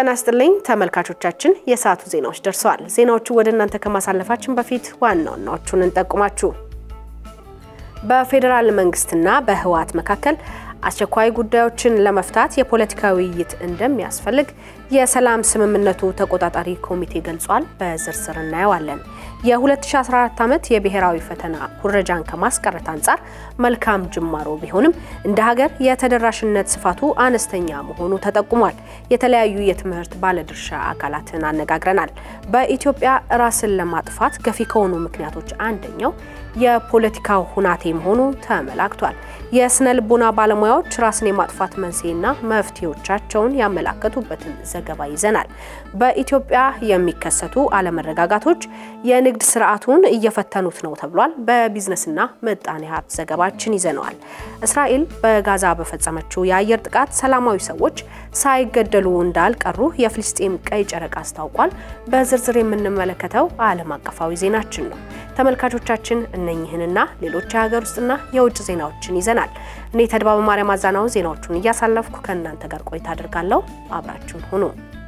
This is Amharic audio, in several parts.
ጤና ይስጥልኝ ተመልካቾቻችን፣ የሰዓቱ ዜናዎች ደርሰዋል። ዜናዎቹ ወደ እናንተ ከማሳለፋችን በፊት ዋና ዋናዎቹን እንጠቁማችሁ። በፌዴራል መንግስትና በህወሓት መካከል አስቸኳይ ጉዳዮችን ለመፍታት የፖለቲካ ውይይት እንደሚያስፈልግ የሰላም ስምምነቱ ተቆጣጣሪ ኮሚቴ ገልጿል። በዝርዝር እናየዋለን። የ2014 ዓመት የብሔራዊ ፈተና ኩረጃን ከማስቀረት አንጻር መልካም ጅማሮ ቢሆንም እንደ ሀገር የተደራሽነት ስፋቱ አነስተኛ መሆኑ ተጠቁሟል። የተለያዩ የትምህርት ባለድርሻ አካላትን አነጋግረናል። በኢትዮጵያ ራስን ለማጥፋት ገፊ ከሆኑ ምክንያቶች አንደኛው የፖለቲካው ሁናቴ መሆኑ ተመላክቷል። የስነ ልቦና ባለሙያዎች ራስን የማጥፋት መንስኤና መፍትሄዎቻቸውን ያመላከቱበትን ዘገባ ይዘናል። በኢትዮጵያ የሚከሰቱ አለመረጋጋቶች የንግድ ስርዓቱን እየፈተኑት ነው ተብሏል። በቢዝነስና ምጣኔ ሀብት ዘገባችን ይዘነዋል። እስራኤል በጋዛ በፈጸመችው የአየር ጥቃት ሰላማዊ ሰዎች ሳይገደሉ እንዳልቀሩ የፍልስጤም ቀይ ጨረቃ አስታውቋል። በዝርዝር የምንመለከተው ዓለም አቀፋዊ ዜናችን ነው። ተመልካቾቻችን እነኝህንና ሌሎች የሀገር ውስጥና የውጭ ዜናዎችን ይዘናል። እኔ ተድባበ ማርያም አዛናው ዜናዎቹን እያሳለፍኩ ከእናንተ ጋር ቆይታ አድርጋለሁ። አብራችሁን ሁኑ።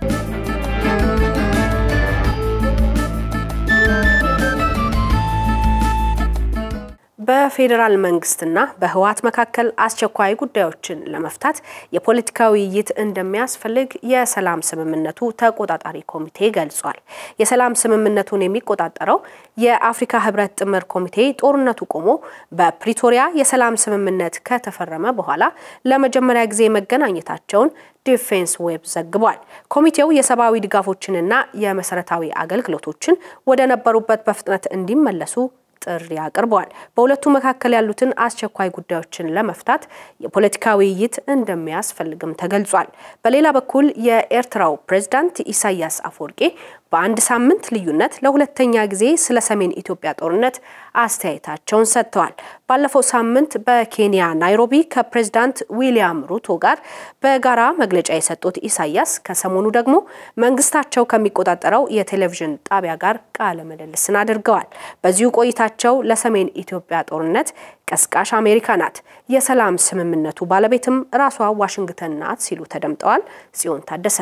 በፌዴራል መንግስትና በህወሓት መካከል አስቸኳይ ጉዳዮችን ለመፍታት የፖለቲካ ውይይት እንደሚያስፈልግ የሰላም ስምምነቱ ተቆጣጣሪ ኮሚቴ ገልጿል። የሰላም ስምምነቱን የሚቆጣጠረው የአፍሪካ ህብረት ጥምር ኮሚቴ ጦርነቱ ቆሞ በፕሪቶሪያ የሰላም ስምምነት ከተፈረመ በኋላ ለመጀመሪያ ጊዜ መገናኘታቸውን ዲፌንስ ዌብ ዘግቧል። ኮሚቴው የሰብአዊ ድጋፎችንና የመሰረታዊ አገልግሎቶችን ወደ ነበሩበት በፍጥነት እንዲመለሱ ጥሪ አቅርበዋል። በሁለቱ መካከል ያሉትን አስቸኳይ ጉዳዮችን ለመፍታት የፖለቲካ ውይይት እንደሚያስፈልግም ተገልጿል። በሌላ በኩል የኤርትራው ፕሬዝዳንት ኢሳያስ አፈወርቄ በአንድ ሳምንት ልዩነት ለሁለተኛ ጊዜ ስለ ሰሜን ኢትዮጵያ ጦርነት አስተያየታቸውን ሰጥተዋል። ባለፈው ሳምንት በኬንያ ናይሮቢ ከፕሬዝዳንት ዊሊያም ሩቶ ጋር በጋራ መግለጫ የሰጡት ኢሳያስ ከሰሞኑ ደግሞ መንግስታቸው ከሚቆጣጠረው የቴሌቪዥን ጣቢያ ጋር ቃለ ምልልስን አድርገዋል። በዚሁ ቆይታቸው ለሰሜን ኢትዮጵያ ጦርነት ቀስቃሽ አሜሪካ ናት፣ የሰላም ስምምነቱ ባለቤትም ራሷ ዋሽንግተን ናት ሲሉ ተደምጠዋል። ጽዮን ታደሰ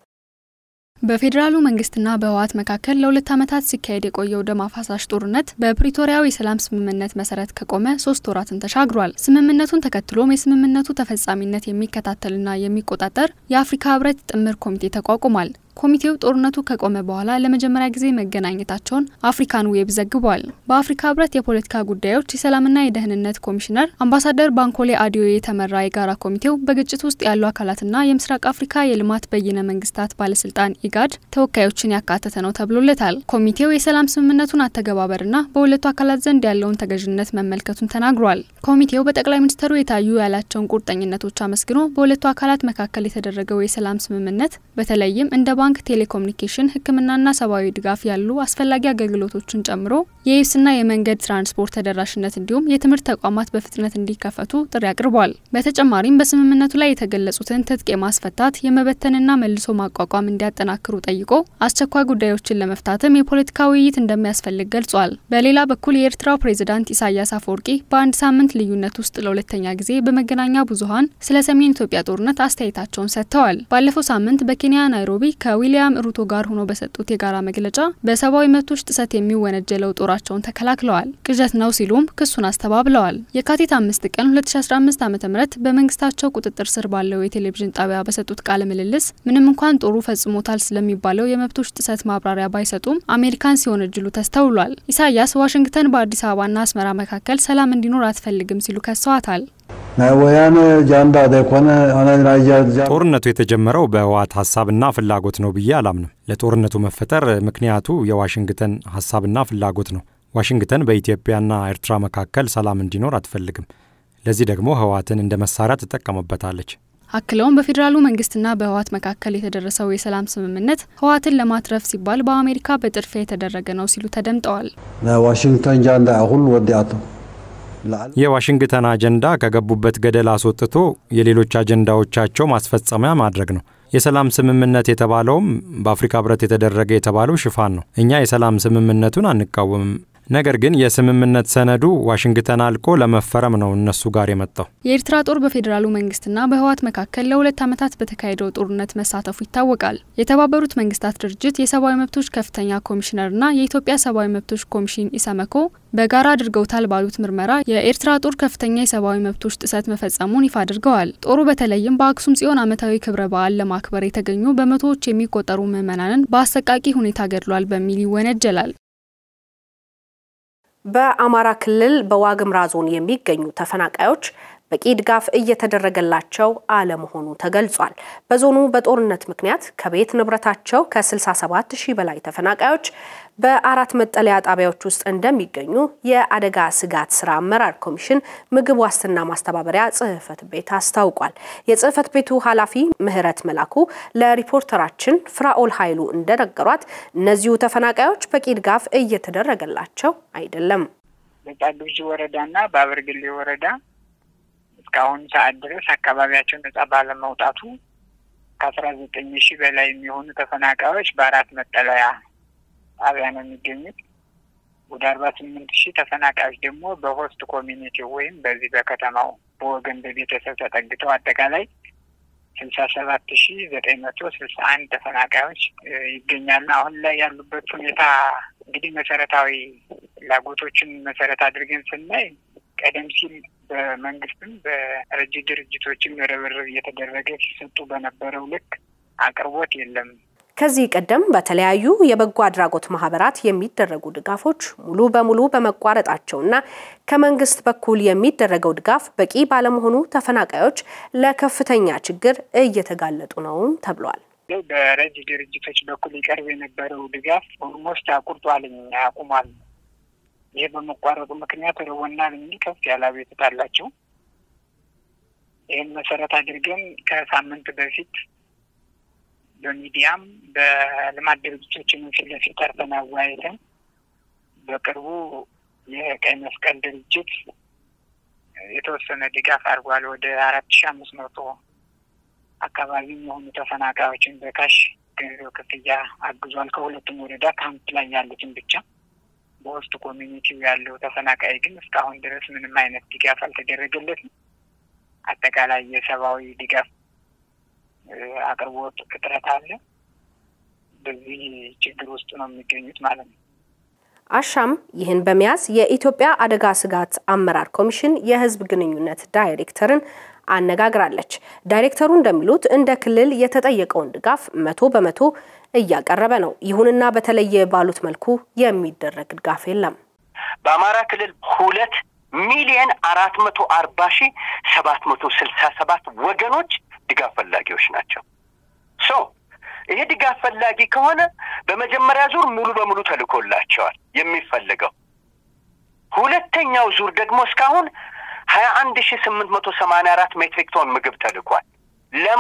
በፌዴራሉ መንግስትና በህወሓት መካከል ለሁለት ዓመታት ሲካሄድ የቆየው ደም አፋሳሽ ጦርነት በፕሪቶሪያው የሰላም ስምምነት መሰረት ከቆመ ሶስት ወራትን ተሻግሯል። ስምምነቱን ተከትሎም የስምምነቱ ተፈጻሚነት የሚከታተልና የሚቆጣጠር የአፍሪካ ህብረት ጥምር ኮሚቴ ተቋቁሟል። ኮሚቴው ጦርነቱ ከቆመ በኋላ ለመጀመሪያ ጊዜ መገናኘታቸውን አፍሪካን ዌብ ዘግቧል። በአፍሪካ ህብረት የፖለቲካ ጉዳዮች የሰላምና የደህንነት ኮሚሽነር አምባሳደር ባንኮሌ አዲዮ የተመራ የጋራ ኮሚቴው በግጭት ውስጥ ያሉ አካላትና የምስራቅ አፍሪካ የልማት በይነ መንግስታት ባለስልጣን ኢጋድ ተወካዮችን ያካተተ ነው ተብሎለታል። ኮሚቴው የሰላም ስምምነቱን አተገባበርና በሁለቱ አካላት ዘንድ ያለውን ተገዥነት መመልከቱን ተናግሯል። ኮሚቴው በጠቅላይ ሚኒስትሩ የታዩ ያላቸውን ቁርጠኝነቶች አመስግኖ በሁለቱ አካላት መካከል የተደረገው የሰላም ስምምነት በተለይም እንደ ባንክ፣ ቴሌኮሙኒኬሽን፣ ሕክምናና ሰብአዊ ድጋፍ ያሉ አስፈላጊ አገልግሎቶችን ጨምሮ የየብስና የመንገድ ትራንስፖርት ተደራሽነት እንዲሁም የትምህርት ተቋማት በፍጥነት እንዲከፈቱ ጥሪ አቅርቧል። በተጨማሪም በስምምነቱ ላይ የተገለጹትን ትጥቅ የማስፈታት የመበተንና መልሶ ማቋቋም እንዲያጠናክሩ ጠይቆ አስቸኳይ ጉዳዮችን ለመፍታትም የፖለቲካ ውይይት እንደሚያስፈልግ ገልጿል። በሌላ በኩል የኤርትራው ፕሬዝዳንት ኢሳያስ አፈወርቂ በአንድ ሳምንት ልዩነት ውስጥ ለሁለተኛ ጊዜ በመገናኛ ብዙኃን ስለ ሰሜን ኢትዮጵያ ጦርነት አስተያየታቸውን ሰጥተዋል። ባለፈው ሳምንት በኬንያ ናይሮቢ ከዊሊያም ሩቶ ጋር ሆኖ በሰጡት የጋራ መግለጫ በሰብአዊ መብቶች ጥሰት የሚወነጀለው ጦራቸውን ተከላክለዋል። ቅዠት ነው ሲሉም ክሱን አስተባብለዋል። የካቲት አምስት ቀን 2015 ዓ ም በመንግስታቸው ቁጥጥር ስር ባለው የቴሌቪዥን ጣቢያ በሰጡት ቃለ ምልልስ ምንም እንኳን ጦሩ ፈጽሞታል ስለሚባለው የመብቶች ጥሰት ማብራሪያ ባይሰጡም አሜሪካን ሲወነጅሉ ተስተውሏል። ኢሳያስ ዋሽንግተን በአዲስ አበባና አስመራ መካከል ሰላም እንዲኖር አትፈልግም ሲሉ ከሰዋታል። ጦርነቱ የተጀመረው በህወሓት ሀሳብና ፍላጎት ነው ብዬ አላምንም። ለጦርነቱ መፈጠር ምክንያቱ የዋሽንግተን ሀሳብና ፍላጎት ነው። ዋሽንግተን በኢትዮጵያና ኤርትራ መካከል ሰላም እንዲኖር አትፈልግም። ለዚህ ደግሞ ህወሓትን እንደ መሳሪያ ትጠቀምበታለች። አክለውም በፌዴራሉ መንግስትና በህወሓት መካከል የተደረሰው የሰላም ስምምነት ህወሓትን ለማትረፍ ሲባል በአሜሪካ በጥድፊያ የተደረገ ነው ሲሉ ተደምጠዋል። ዋሽንግተን ጃንዳ ሁሉ ወዲያቶ የዋሽንግተን አጀንዳ ከገቡበት ገደል አስወጥቶ የሌሎች አጀንዳዎቻቸው ማስፈጸሚያ ማድረግ ነው። የሰላም ስምምነት የተባለውም በአፍሪካ ህብረት የተደረገ የተባለው ሽፋን ነው። እኛ የሰላም ስምምነቱን አንቃወምም። ነገር ግን የስምምነት ሰነዱ ዋሽንግተን አልቆ ለመፈረም ነው እነሱ ጋር የመጣው። የኤርትራ ጦር በፌዴራሉ መንግስትና በህወሓት መካከል ለሁለት ዓመታት በተካሄደው ጦርነት መሳተፉ ይታወቃል። የተባበሩት መንግስታት ድርጅት የሰብአዊ መብቶች ከፍተኛ ኮሚሽነርና የኢትዮጵያ ሰብአዊ መብቶች ኮሚሽን ኢሰመኮ በጋራ አድርገውታል ባሉት ምርመራ የኤርትራ ጦር ከፍተኛ የሰብአዊ መብቶች ጥሰት መፈጸሙን ይፋ አድርገዋል። ጦሩ በተለይም በአክሱም ጽዮን ዓመታዊ ክብረ በዓል ለማክበር የተገኙ በመቶዎች የሚቆጠሩ ምዕመናንን በአሰቃቂ ሁኔታ ገድሏል በሚል ይወነጀላል። በአማራ ክልል በዋግምራ ዞን የሚገኙ ተፈናቃዮች በቂ ድጋፍ እየተደረገላቸው አለመሆኑ ተገልጿል። በዞኑ በጦርነት ምክንያት ከቤት ንብረታቸው ከ67 ሺህ በላይ ተፈናቃዮች በአራት መጠለያ ጣቢያዎች ውስጥ እንደሚገኙ የአደጋ ስጋት ስራ አመራር ኮሚሽን ምግብ ዋስትና ማስተባበሪያ ጽሕፈት ቤት አስታውቋል። የጽሕፈት ቤቱ ኃላፊ ምህረት መላኩ ለሪፖርተራችን ፍራኦል ኃይሉ እንደነገሯት እነዚሁ ተፈናቃዮች በቂ ድጋፍ እየተደረገላቸው አይደለም። በጻግብጂ ወረዳና በአበርግሌ ወረዳ እስካሁን ሰዓት ድረስ አካባቢያቸው ነጻ ባለመውጣቱ ከአስራ ዘጠኝ ሺህ በላይ የሚሆኑ ተፈናቃዮች በአራት መጠለያ ጣቢያ ነው የሚገኙት። ወደ አርባ ስምንት ሺህ ተፈናቃዮች ደግሞ በሆስት ኮሚኒቲ ወይም በዚህ በከተማው በወገን በቤተሰብ ተጠግተው አጠቃላይ ስልሳ ሰባት ሺህ ዘጠኝ መቶ ስልሳ አንድ ተፈናቃዮች ይገኛሉ። አሁን ላይ ያሉበት ሁኔታ እንግዲህ መሰረታዊ ፍላጎቶችን መሰረት አድርገን ስናይ ቀደም ሲል በመንግስትም በረጂ ድርጅቶችም ርብርብ እየተደረገ ሲሰጡ በነበረው ልክ አቅርቦት የለም። ከዚህ ቀደም በተለያዩ የበጎ አድራጎት ማህበራት የሚደረጉ ድጋፎች ሙሉ በሙሉ በመቋረጣቸውና ከመንግስት በኩል የሚደረገው ድጋፍ በቂ ባለመሆኑ ተፈናቃዮች ለከፍተኛ ችግር እየተጋለጡ ነው ተብሏል። በረጂ ድርጅቶች በኩል ይቀርብ የነበረው ድጋፍ ኦልሞስት አቁርጧልኝ አቁሟል። ይህ በመቋረጡ ምክንያት ርቦናል የሚል ከፍ ያለ አቤቱታ አላቸው። ይህን መሰረት አድርገን ከሳምንት በፊት በሚዲያም በልማት ድርጅቶችን ፊት ለፊት ጠርተን አወያይተን በቅርቡ የቀይ መስቀል ድርጅት የተወሰነ ድጋፍ አድርጓል። ወደ አራት ሺ አምስት መቶ አካባቢ የሆኑ ተፈናቃዮችን በካሽ ገንዘብ ክፍያ አግዟል። ከሁለቱም ወረዳ ካምፕ ላይ ያሉትን ብቻ በውስጥ ኮሚኒቲው ያለው ተፈናቃይ ግን እስካሁን ድረስ ምንም አይነት ድጋፍ አልተደረገለትም። አጠቃላይ የሰብአዊ ድጋፍ አቅርቦት እጥረት አለ። በዚህ ችግር ውስጥ ነው የሚገኙት ማለት ነው። አሻም ይህን በመያዝ የኢትዮጵያ አደጋ ስጋት አመራር ኮሚሽን የሕዝብ ግንኙነት ዳይሬክተርን አነጋግራለች። ዳይሬክተሩ እንደሚሉት እንደ ክልል የተጠየቀውን ድጋፍ መቶ በመቶ እያቀረበ ነው። ይሁንና በተለየ ባሉት መልኩ የሚደረግ ድጋፍ የለም። በአማራ ክልል ሁለት ሚሊየን አራት መቶ አርባ ሺህ ሰባት መቶ ስልሳ ሰባት ወገኖች ድጋፍ ፈላጊዎች ናቸው። ሶ ይሄ ድጋፍ ፈላጊ ከሆነ በመጀመሪያ ዙር ሙሉ በሙሉ ተልኮላቸዋል የሚፈልገው። ሁለተኛው ዙር ደግሞ እስካሁን ሀያ አንድ ሺህ ስምንት መቶ ሰማንያ አራት ሜትሪክ ቶን ምግብ ተልኳል። ለማ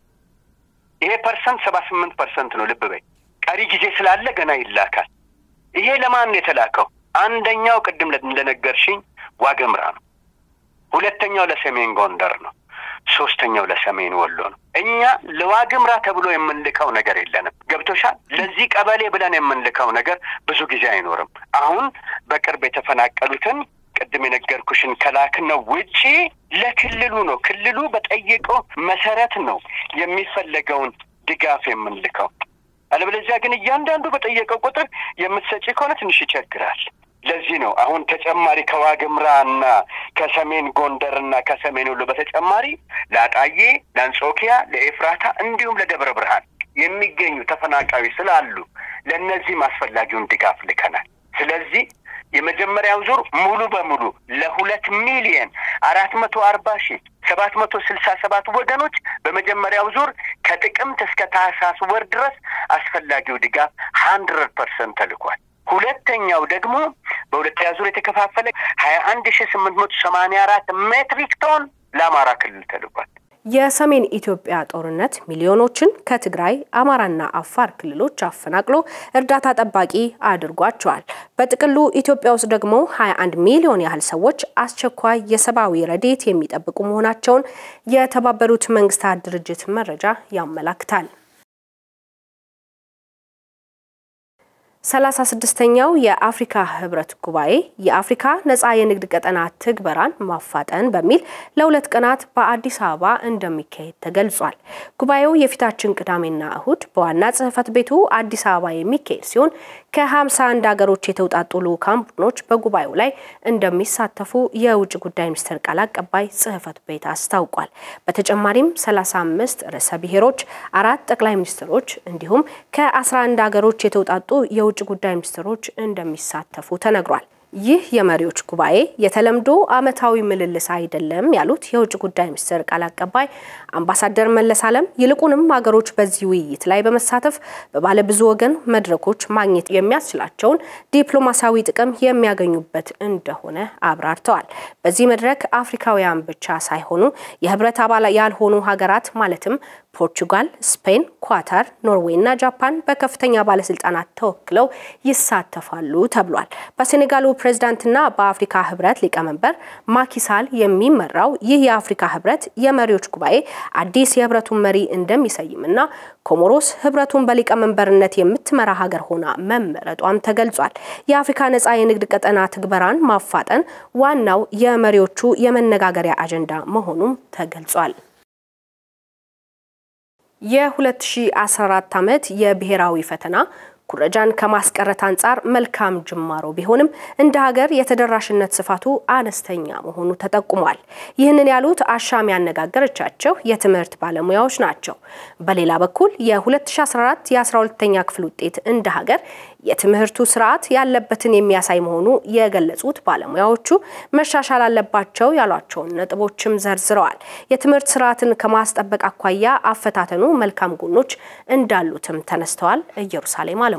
ይሄ ፐርሰንት ሰባ ስምንት ፐርሰንት ነው። ልብ በይ ቀሪ ጊዜ ስላለ ገና ይላካል። ይሄ ለማን ነው የተላከው? አንደኛው ቅድም እንደነገርሽኝ ዋገምራ ነው። ሁለተኛው ለሰሜን ጎንደር ነው። ሶስተኛው ለሰሜን ወሎ ነው። እኛ ለዋግምራ ተብሎ የምንልከው ነገር የለንም። ገብቶሻል? ለዚህ ቀበሌ ብለን የምንልከው ነገር ብዙ ጊዜ አይኖርም። አሁን በቅርብ የተፈናቀሉትን ቅድም የነገርኩሽን ከላክነው ውጪ ለክልሉ ነው። ክልሉ በጠየቀው መሰረት ነው የሚፈለገውን ድጋፍ የምንልከው። አለበለዚያ ግን እያንዳንዱ በጠየቀው ቁጥር የምትሰጪ ከሆነ ትንሽ ይቸግራል። ለዚህ ነው አሁን ተጨማሪ ከዋግምራ እና ከሰሜን ጎንደር እና ከሰሜን ወሎ በተጨማሪ ለአጣዬ፣ ለአንጾኪያ፣ ለኤፍራታ እንዲሁም ለደብረ ብርሃን የሚገኙ ተፈናቃዮች ስላሉ ለእነዚህም አስፈላጊውን ድጋፍ ልከናል። ስለዚህ የመጀመሪያው ዙር ሙሉ በሙሉ ለሁለት ሚሊየን አራት መቶ አርባ ሺህ ሰባት መቶ ስልሳ ሰባት ወገኖች በመጀመሪያው ዙር ከጥቅምት እስከ ታህሳስ ወር ድረስ አስፈላጊው ድጋፍ ሀንድረድ ፐርሰንት ተልኳል። ሁለተኛው ደግሞ በሁለተኛ ዙር የተከፋፈለ ሀያ አንድ ሺህ ስምንት መቶ ሰማንያ አራት ሜትሪክ ቶን ለአማራ ክልል ተልኳል። የሰሜን ኢትዮጵያ ጦርነት ሚሊዮኖችን ከትግራይ አማራና አፋር ክልሎች አፈናቅሎ እርዳታ ጠባቂ አድርጓቸዋል። በጥቅሉ ኢትዮጵያ ውስጥ ደግሞ 21 ሚሊዮን ያህል ሰዎች አስቸኳይ የሰብአዊ ረድኤት የሚጠብቁ መሆናቸውን የተባበሩት መንግስታት ድርጅት መረጃ ያመላክታል። ሰላሳ ስድስተኛው የአፍሪካ ህብረት ጉባኤ የአፍሪካ ነጻ የንግድ ቀጠና ትግበራን ማፋጠን በሚል ለሁለት ቀናት በአዲስ አበባ እንደሚካሄድ ተገልጿል። ጉባኤው የፊታችን ቅዳሜና እሁድ በዋና ጽህፈት ቤቱ አዲስ አበባ የሚካሄድ ሲሆን ከ51 ሀገሮች የተውጣጡ ልዑካን ቡድኖች በጉባኤው ላይ እንደሚሳተፉ የውጭ ጉዳይ ሚኒስቴር ቃል አቀባይ ጽህፈት ቤት አስታውቋል። በተጨማሪም 35 ርዕሰ ብሔሮች፣ አራት ጠቅላይ ሚኒስትሮች እንዲሁም ከ11 ሀገሮች የተውጣጡ የውጭ ጉዳይ ሚኒስትሮች እንደሚሳተፉ ተነግሯል። ይህ የመሪዎች ጉባኤ የተለምዶ ዓመታዊ ምልልስ አይደለም ያሉት የውጭ ጉዳይ ሚኒስትር ቃል አቀባይ አምባሳደር መለስ አለም ይልቁንም ሀገሮች በዚህ ውይይት ላይ በመሳተፍ በባለብዙ ወገን መድረኮች ማግኘት የሚያስችላቸውን ዲፕሎማሲያዊ ጥቅም የሚያገኙበት እንደሆነ አብራርተዋል። በዚህ መድረክ አፍሪካውያን ብቻ ሳይሆኑ የህብረት አባል ያልሆኑ ሀገራት ማለትም ፖርቹጋል፣ ስፔን፣ ኳታር፣ ኖርዌይ እና ጃፓን በከፍተኛ ባለስልጣናት ተወክለው ይሳተፋሉ ተብሏል። በሴኔጋሉ ፕሬዝዳንትና በአፍሪካ ህብረት ሊቀመንበር ማኪሳል የሚመራው ይህ የአፍሪካ ህብረት የመሪዎች ጉባኤ አዲስ የህብረቱን መሪ እንደሚሰይምና ኮሞሮስ ህብረቱን በሊቀመንበርነት የምትመራ ሀገር ሆና መመረጧም ተገልጿል። የአፍሪካ ነጻ የንግድ ቀጠና ትግበራን ማፋጠን ዋናው የመሪዎቹ የመነጋገሪያ አጀንዳ መሆኑም ተገልጿል። የ2014 ዓመት የብሔራዊ ፈተና ኩረጃን ከማስቀረት አንጻር መልካም ጅማሮ ቢሆንም እንደ ሀገር የተደራሽነት ስፋቱ አነስተኛ መሆኑ ተጠቁሟል። ይህንን ያሉት አሻም ያነጋገረቻቸው የትምህርት ባለሙያዎች ናቸው። በሌላ በኩል የ2014 የ12ኛ ክፍል ውጤት እንደ ሀገር የትምህርቱ ስርዓት ያለበትን የሚያሳይ መሆኑ የገለጹት ባለሙያዎቹ መሻሻል አለባቸው ያሏቸውን ነጥቦችም ዘርዝረዋል። የትምህርት ስርዓትን ከማስጠበቅ አኳያ አፈታተኑ መልካም ጎኖች እንዳሉትም ተነስተዋል። ኢየሩሳሌም አለሙ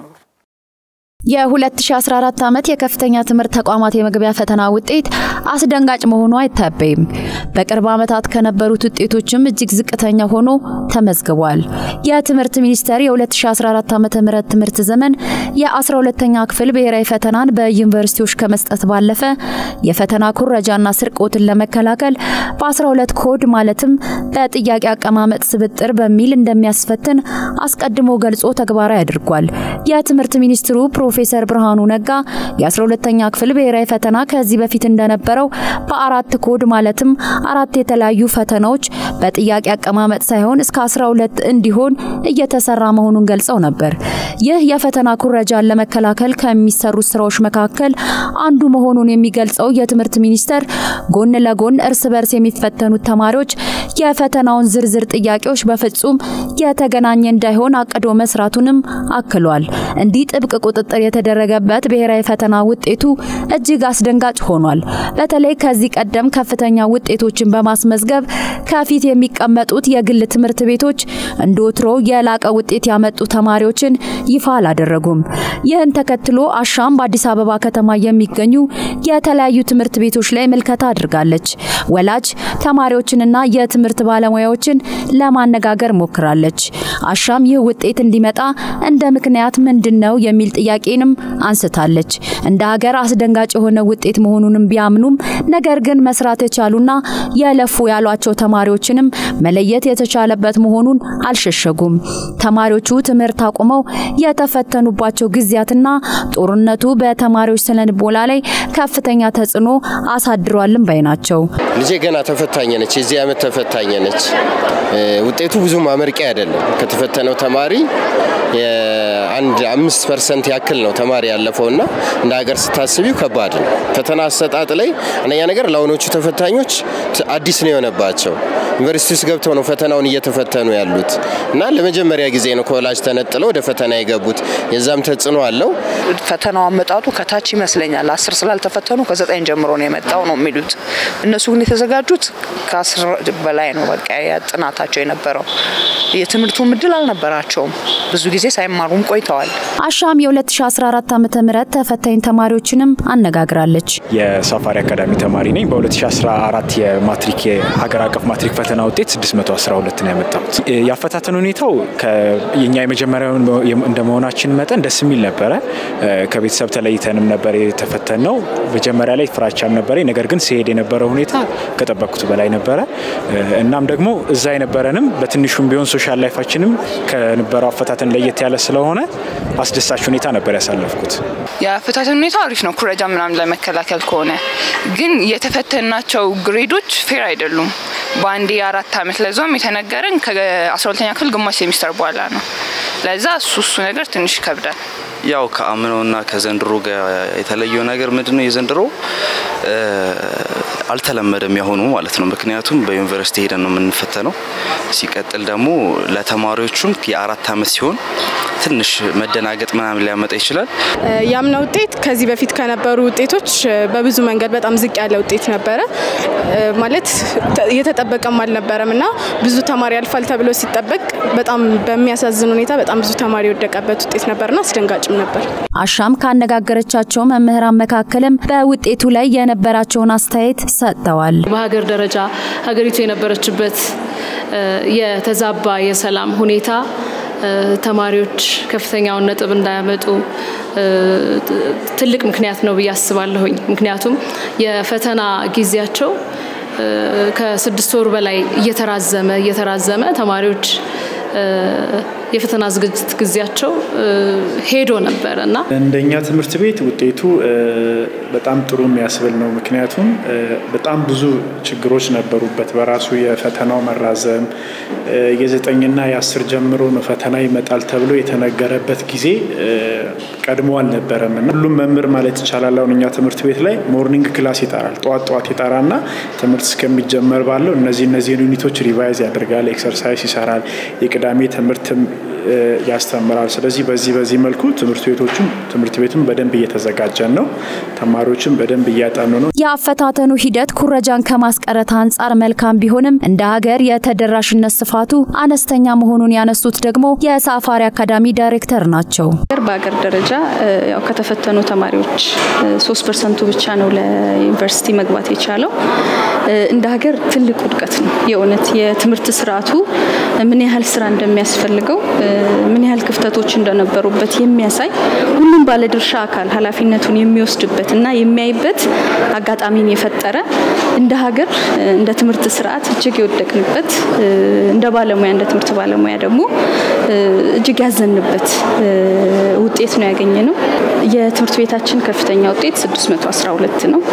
የ2014 ዓመት የከፍተኛ ትምህርት ተቋማት የመግቢያ ፈተና ውጤት አስደንጋጭ መሆኑ አይታበይም። በቅርብ ዓመታት ከነበሩት ውጤቶችም እጅግ ዝቅተኛ ሆኖ ተመዝግቧል። የትምህርት ሚኒስቴር የ2014 ዓ.ም ትምህርት ዘመን የ12ኛ ክፍል ብሔራዊ ፈተናን በዩኒቨርሲቲዎች ከመስጠት ባለፈ የፈተና ኩረጃና ስርቆትን ለመከላከል በ12 ኮድ ማለትም በጥያቄ አቀማመጥ ስብጥር በሚል እንደሚያስፈትን አስቀድሞ ገልጾ ተግባራዊ አድርጓል። የትምህርት ሚኒስትሩ ፕሮፌሰር ብርሃኑ ነጋ የ12ኛ ክፍል ብሔራዊ ፈተና ከዚህ በፊት እንደነበረው በአራት ኮድ ማለትም አራት የተለያዩ ፈተናዎች በጥያቄ አቀማመጥ ሳይሆን እስከ 12 እንዲሆን እየተሰራ መሆኑን ገልጸው ነበር። ይህ የፈተና ኩረጃን ለመከላከል ከሚሰሩ ስራዎች መካከል አንዱ መሆኑን የሚገልጸው የትምህርት ሚኒስቴር ጎን ለጎን እርስ በርስ የሚፈተኑት ተማሪዎች የፈተናውን ዝርዝር ጥያቄዎች በፍጹም የተገናኘ እንዳይሆን አቅዶ መስራቱንም አክሏል። እንዲህ ጥብቅ ቁጥጥር የተደረገበት ብሔራዊ ፈተና ውጤቱ እጅግ አስደንጋጭ ሆኗል። በተለይ ከዚህ ቀደም ከፍተኛ ውጤቶችን በማስመዝገብ ከፊት የሚቀመጡት የግል ትምህርት ቤቶች እንደ ወትሮ የላቀ ውጤት ያመጡ ተማሪዎችን ይፋ አላደረጉም። ይህን ተከትሎ አሻም በአዲስ አበባ ከተማ የሚገኙ የተለያዩ ትምህርት ቤቶች ላይ ምልከታ አድርጋለች። ወላጅ ተማሪዎችንና የትምህርት ባለሙያዎችን ለማነጋገር ሞክራለች። አሻም ይህ ውጤት እንዲመጣ እንደ ምክንያት ምንድን ነው የሚል ጥያቄንም አንስታለች። እንደ ሀገር አስደንጋጭ የሆነ ውጤት መሆኑንም ቢያምኑም ነገር ግን መስራት የቻሉና የለፉ ያሏቸው ተማሪዎችንም መለየት የተቻለበት መሆኑን አልሸሸጉም። ተማሪዎቹ ትምህርት አቁመው የተፈተኑባቸው ጊዜያትና ጦርነቱ በተማሪዎች ስነልቦና ላይ ከፍተኛ ተጽዕኖ አሳድሯልም ባይ ናቸው። ልጄ ገና ተፈታኝ ነች። የዚህ ዓመት ተፈታኝ ነች። ውጤቱ ብዙም አመርቂ አይደለም። ከተፈተነው ተማሪ የአንድ አምስት ፐርሰንት ያክል ነው ተማሪ ያለፈው እና እንደ ሀገር ስታስቢው ከባድ ነው። ፈተና አሰጣጥ ላይ አንደኛ ነገር ለአሁኖቹ ተፈታኞች አዲስ ነው የሆነባቸው። ዩኒቨርሲቲ ውስጥ ገብተው ነው ፈተናውን እየተፈተኑ ያሉት እና ለመጀመሪያ ጊዜ ነው ከወላጅ ተነጥለው ወደ ፈተና የገቡት። የዛም ተጽዕኖ አለው። ፈተናው አመጣጡ ከታች ይመስለኛል። አስር ስላልተፈተኑ ከዘጠኝ ጀምሮ ነው የመጣው ነው የሚሉት። እነሱ ግን የተዘጋጁት ከአስር በላይ ነው በቃ ጥናታቸው የነበረው። የትምህርቱም እድል አልነበራቸውም። ብዙ ጊዜ ሳይማሩም ቆይተዋል። አሻም የ2014 ዓ ም ተፈታኝ ተማሪዎችንም አነጋግራለች። የሳፋሪ አካዳሚ ተማሪ ነኝ። በ2014 የማትሪክ የሀገር አቀፍ ማትሪክ ፈተና ውጤት 612 ነው ያመጣሁት። ያፈታተን ሁኔታው የኛ የመጀመሪያው እንደመሆናችን መጠን ደስ የሚል ነበረ። ከቤተሰብ ተለይተንም ነበር የተፈተን ነው። መጀመሪያ ላይ ፍራቻም ነበረ። ነገር ግን ሲሄድ የነበረው ሁኔታ ከጠበቅኩት በላይ ነበረ። እናም ደግሞ እዛ የነበረንም በትንሹም ቢሆን ሶሻል ላይፋችንም ከነበረው አፈታተን ለየት ያለ ስለሆነ አስደሳች ሁኔታ ነበር ያሳለፍኩት። የአፈታተን ሁኔታ አሪፍ ነው፣ ኩረጃ ምናምን ለመከላከል ከሆነ ግን የተፈተናቸው ግሬዶች ፌር አይደሉም። በአንዴ የአራት አመት ለዛም የተነገረን ከአስራ ሁለተኛ ክፍል ግማሽ ሴሚስተር በኋላ ነው። ለዛ እሱ እሱ ነገር ትንሽ ይከብዳል። ያው ከአምናውና ከዘንድሮ ጋር የተለየው ነገር ምንድነው? የዘንድሮ አልተለመደም ያሆኑ ማለት ነው። ምክንያቱም በዩኒቨርሲቲ ሄደን ነው የምንፈተነው። ሲቀጥል ደግሞ ለተማሪዎቹም የአራት አመት ሲሆን ትንሽ መደናገጥ ምናምን ሊያመጣ ይችላል። ያምና ውጤት ከዚህ በፊት ከነበሩ ውጤቶች በብዙ መንገድ በጣም ዝቅ ያለ ውጤት ነበረ። ማለት የተጠበቀም አልነበረም እና ብዙ ተማሪ ያልፋል ተብሎ ሲጠበቅ በጣም በሚያሳዝን ሁኔታ በጣም ብዙ ተማሪ የወደቀበት ውጤት ነበርና አስደንጋጭም ነበር። አሻም ካነጋገረቻቸው መምህራን መካከልም በውጤቱ ላይ የነበራቸውን አስተያየት ሰጥተዋል። በሀገር ደረጃ ሀገሪቱ የነበረችበት የተዛባ የሰላም ሁኔታ ተማሪዎች ከፍተኛውን ነጥብ እንዳያመጡ ትልቅ ምክንያት ነው ብዬ አስባለሁኝ። ምክንያቱም የፈተና ጊዜያቸው ከስድስት ወር በላይ እየተራዘመ እየተራዘመ ተማሪዎች የፈተና ዝግጅት ጊዜያቸው ሄዶ ነበረ እና እንደኛ ትምህርት ቤት ውጤቱ በጣም ጥሩ የሚያስብል ነው። ምክንያቱም በጣም ብዙ ችግሮች ነበሩበት። በራሱ የፈተናው መራዘም የዘጠኝና የአስር ጀምሮ ነው ፈተና ይመጣል ተብሎ የተነገረበት ጊዜ ቀድሞ አልነበረም እና ሁሉም መምህር ማለት ይቻላል አሁን እኛ ትምህርት ቤት ላይ ሞርኒንግ ክላስ ይጠራል። ጠዋት ጠዋት ይጠራና ትምህርት እስከሚጀመር ባለው እነዚህ እነዚህን ዩኒቶች ሪቫይዝ ያደርጋል፣ ኤክሰርሳይዝ ይሰራል፣ የቅዳሜ ትምህርትም ያስተምራል። ስለዚህ በዚህ በዚህ መልኩ ትምህርት ቤቶቹም ትምህርት ቤቱም በደንብ እየተዘጋጀን ነው። ተማሪዎችም በደንብ እያጠኑ ነው። የአፈታተኑ ሂደት ኩረጃን ከማስቀረት አንጻር መልካም ቢሆንም እንደ ሀገር የተደራሽነት ስፋቱ አነስተኛ መሆኑን ያነሱት ደግሞ የሳፋሪ አካዳሚ ዳይሬክተር ናቸው። በሀገር ደረጃ ያው ከተፈተኑ ተማሪዎች ሶስት ፐርሰንቱ ብቻ ነው ለዩኒቨርሲቲ መግባት የቻለው። እንደ ሀገር ትልቅ ውድቀት ነው። የእውነት የትምህርት ስርዓቱ ምን ያህል ስራ እንደሚያስፈልገው ምን ያህል ክፍተቶች እንደነበሩበት የሚያሳይ ሁሉም ባለድርሻ አካል ኃላፊነቱን የሚወስድበት እና የሚያይበት አጋጣሚን የፈጠረ እንደ ሀገር እንደ ትምህርት ስርዓት እጅግ የወደቅንበት እንደ ባለሙያ እንደ ትምህርት ባለሙያ ደግሞ እጅግ ያዘንበት ውጤት ነው ያገኘ ነው። የትምህርት ቤታችን ከፍተኛ ውጤት 612 ነው።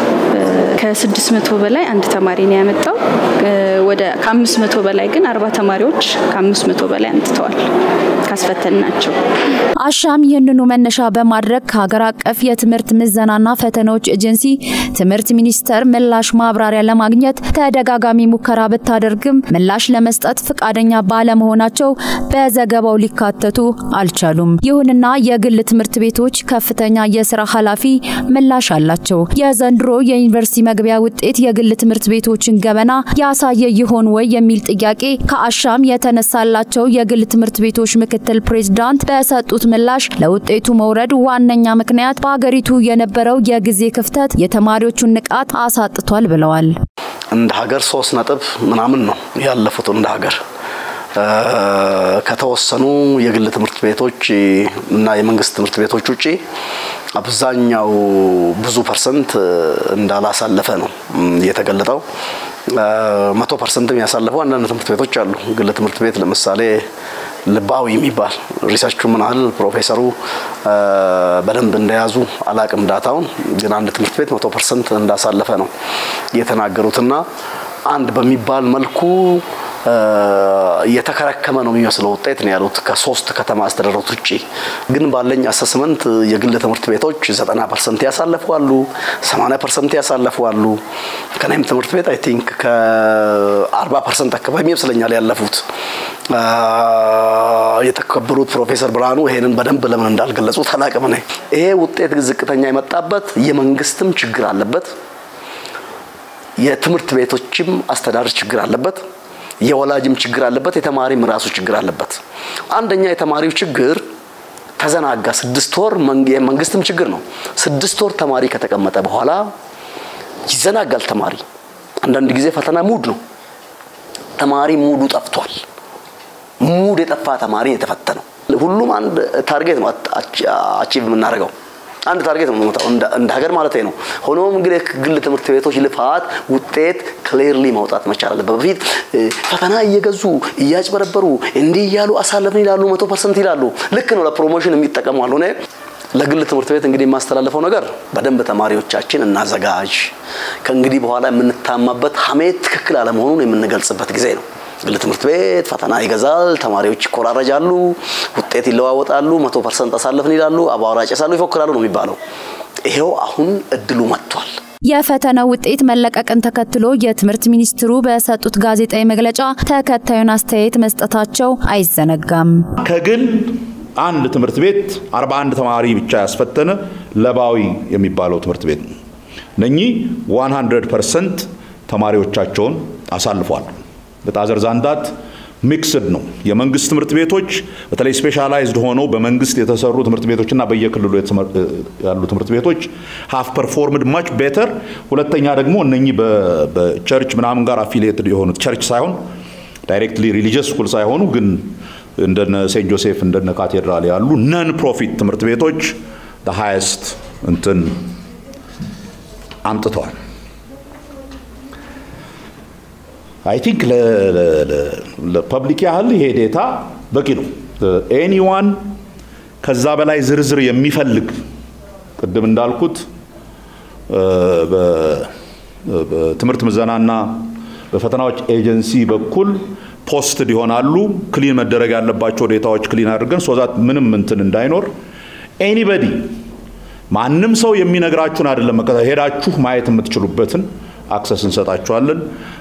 ከ600 በላይ አንድ ተማሪ ነው ያመጣው። ወደ ከ500 በላይ ግን አርባ ተማሪዎች ከ500 በላይ አምጥተዋል ካስፈተን ናቸው። አሻም ይህንኑ መነሻ በማድረግ ከሀገር አቀፍ የትምህርት ምዘናና ፈተናዎች ኤጀንሲ ትምህርት ሚኒስቴር ምላሽ ማብራሪያ ለማግኘት ተደጋጋሚ ሙከራ ብታደርግም ምላሽ ለመስጠት ፈቃደኛ ባለመሆናቸው በዘገባው ሊካተቱ አልቻሉም። ይሁንና የግል ትምህርት ቤቶች ከፍተኛ የስራ ኃላፊ ምላሽ አላቸው። የዘንድሮ የዩኒቨርሲቲ መግቢያ ውጤት የግል ትምህርት ቤቶችን ገበና ያሳየ ይሆን ወይ የሚል ጥያቄ ከአሻም የተነሳላቸው የግል ትምህርት ቤቶች ምክትል ፕሬዝዳንት በሰጡት ምላሽ ለውጤቱ መውረድ ዋነኛ ምክንያት በሀገሪቱ የነበረው የጊዜ ክፍተት የተማሪዎቹን ንቃት አሳጥቷል ብለዋል። እንደ ሀገር ሶስት ነጥብ ምናምን ነው ያለፉት እንደ ሀገር ከተወሰኑ የግል ትምህርት ቤቶች እና የመንግስት ትምህርት ቤቶች ውጪ አብዛኛው ብዙ ፐርሰንት እንዳላሳለፈ ነው የተገለጠው። መቶ ፐርሰንትም ያሳለፉ አንዳንድ ትምህርት ቤቶች አሉ። ግል ትምህርት ቤት ለምሳሌ ልባዊ የሚባል ሪሰርቹ ምን ያህል ፕሮፌሰሩ በደንብ እንደያዙ አላቅም ዳታውን፣ ግን አንድ ትምህርት ቤት መቶ ፐርሰንት እንዳሳለፈ ነው የተናገሩትና አንድ በሚባል መልኩ እየተከረከመ ነው የሚመስለው ውጤት ነው ያሉት ከሶስት ከተማ አስተዳደሮች ውጭ። ግን ባለኝ አሰስመንት የግል ትምህርት ቤቶች ዘጠና ፐርሰንት ያሳለፉ አሉ፣ ሰማንያ ፐርሰንት ያሳለፉ አሉ። ከኔም ትምህርት ቤት አይ ቲንክ ከአርባ ፐርሰንት አካባቢ ይመስለኛል ያለፉት። የተከበሩት ፕሮፌሰር ብርሃኑ ይሄንን በደንብ ለምን እንዳልገለጹት አላቅም። እኔ ይሄ ውጤት ዝቅተኛ የመጣበት የመንግስትም ችግር አለበት፣ የትምህርት ቤቶችም አስተዳደር ችግር አለበት፣ የወላጅም ችግር አለበት፣ የተማሪም ራሱ ችግር አለበት። አንደኛ የተማሪው ችግር ተዘናጋ። ስድስት ወር የመንግስትም ችግር ነው። ስድስት ወር ተማሪ ከተቀመጠ በኋላ ይዘናጋል ተማሪ። አንዳንድ ጊዜ ፈተና ሙድ ነው። ተማሪ ሙዱ ጠፍቷል። ሙድ የጠፋ ተማሪ የተፈተነው። ሁሉም አንድ ታርጌት ነው አቺቭ የምናደርገው አንድ ታርጌት ነው የምንመታው እንደ ሀገር ማለት ነው። ሆኖም ግን የግል ትምህርት ቤቶች ልፋት ውጤት ክሊርሊ ማውጣት መቻል አለበት። በፊት ፈተና እየገዙ እያጭበረበሩ እንዲህ እያሉ አሳለፍን ይላሉ፣ መቶ ፐርሰንት ይላሉ። ልክ ነው፣ ለፕሮሞሽን የሚጠቀሙ አልሆነ ለግል ትምህርት ቤት እንግዲህ የማስተላለፈው ነገር በደንብ ተማሪዎቻችን እናዘጋጅ። ከእንግዲህ በኋላ የምንታማበት ሀሜት ትክክል አለመሆኑን የምንገልጽበት ጊዜ ነው። ግል ትምህርት ቤት ፈተና ይገዛል፣ ተማሪዎች ይኮራረጃሉ፣ ውጤት ይለዋወጣሉ፣ መቶ ፐርሰንት አሳለፍን ይላሉ፣ አቧራ ጭሳሉ፣ ይፎክራሉ ነው የሚባለው። ይሄው አሁን እድሉ መጥቷል። የፈተናው ውጤት መለቀቅን ተከትሎ የትምህርት ሚኒስትሩ በሰጡት ጋዜጣዊ መግለጫ ተከታዩን አስተያየት መስጠታቸው አይዘነጋም። ከግል አንድ ትምህርት ቤት 41 ተማሪ ብቻ ያስፈተነ ለባዊ የሚባለው ትምህርት ቤት ነው። እነኚህ 100 ፐርሰንት ተማሪዎቻቸውን አሳልፏል። በጣዘር ዛንዳት ሚክስድ ነው። የመንግስት ትምህርት ቤቶች በተለይ ስፔሻላይዝድ ሆነው በመንግስት የተሰሩ ትምህርት ቤቶችና በየክልሉ ያሉ ትምህርት ቤቶች ሀፍ ፐርፎርምድ ማች ቤተር። ሁለተኛ ደግሞ እነኚህ በቸርች ምናምን ጋር አፊሊየትድ የሆኑት ቸርች ሳይሆን ዳይሬክትሊ ሪሊጂየስ ስኩል ሳይሆኑ ግን እንደነ ሴንት ጆሴፍ እንደነ ካቴድራል ያሉ ነን ፕሮፊት ትምህርት ቤቶች ሃይስት እንትን አምጥተዋል። አይ ቲንክ ለፐብሊክ ያህል ይሄ ዴታ በቂ ነው። ኤኒዋን ከዛ በላይ ዝርዝር የሚፈልግ ቅድም እንዳልኩት በትምህርት ምዘናና በፈተናዎች ኤጀንሲ በኩል ፖስትድ ይሆናሉ። ክሊን መደረግ ያለባቸው ዴታዎች ክሊን አድርገን ሶዛት ምንም እንትን እንዳይኖር ኤኒበዲ ማንም ሰው የሚነግራችሁን አይደለም፣ ሄዳችሁ ማየት የምትችሉበትን አክሰስ እንሰጣችኋለን።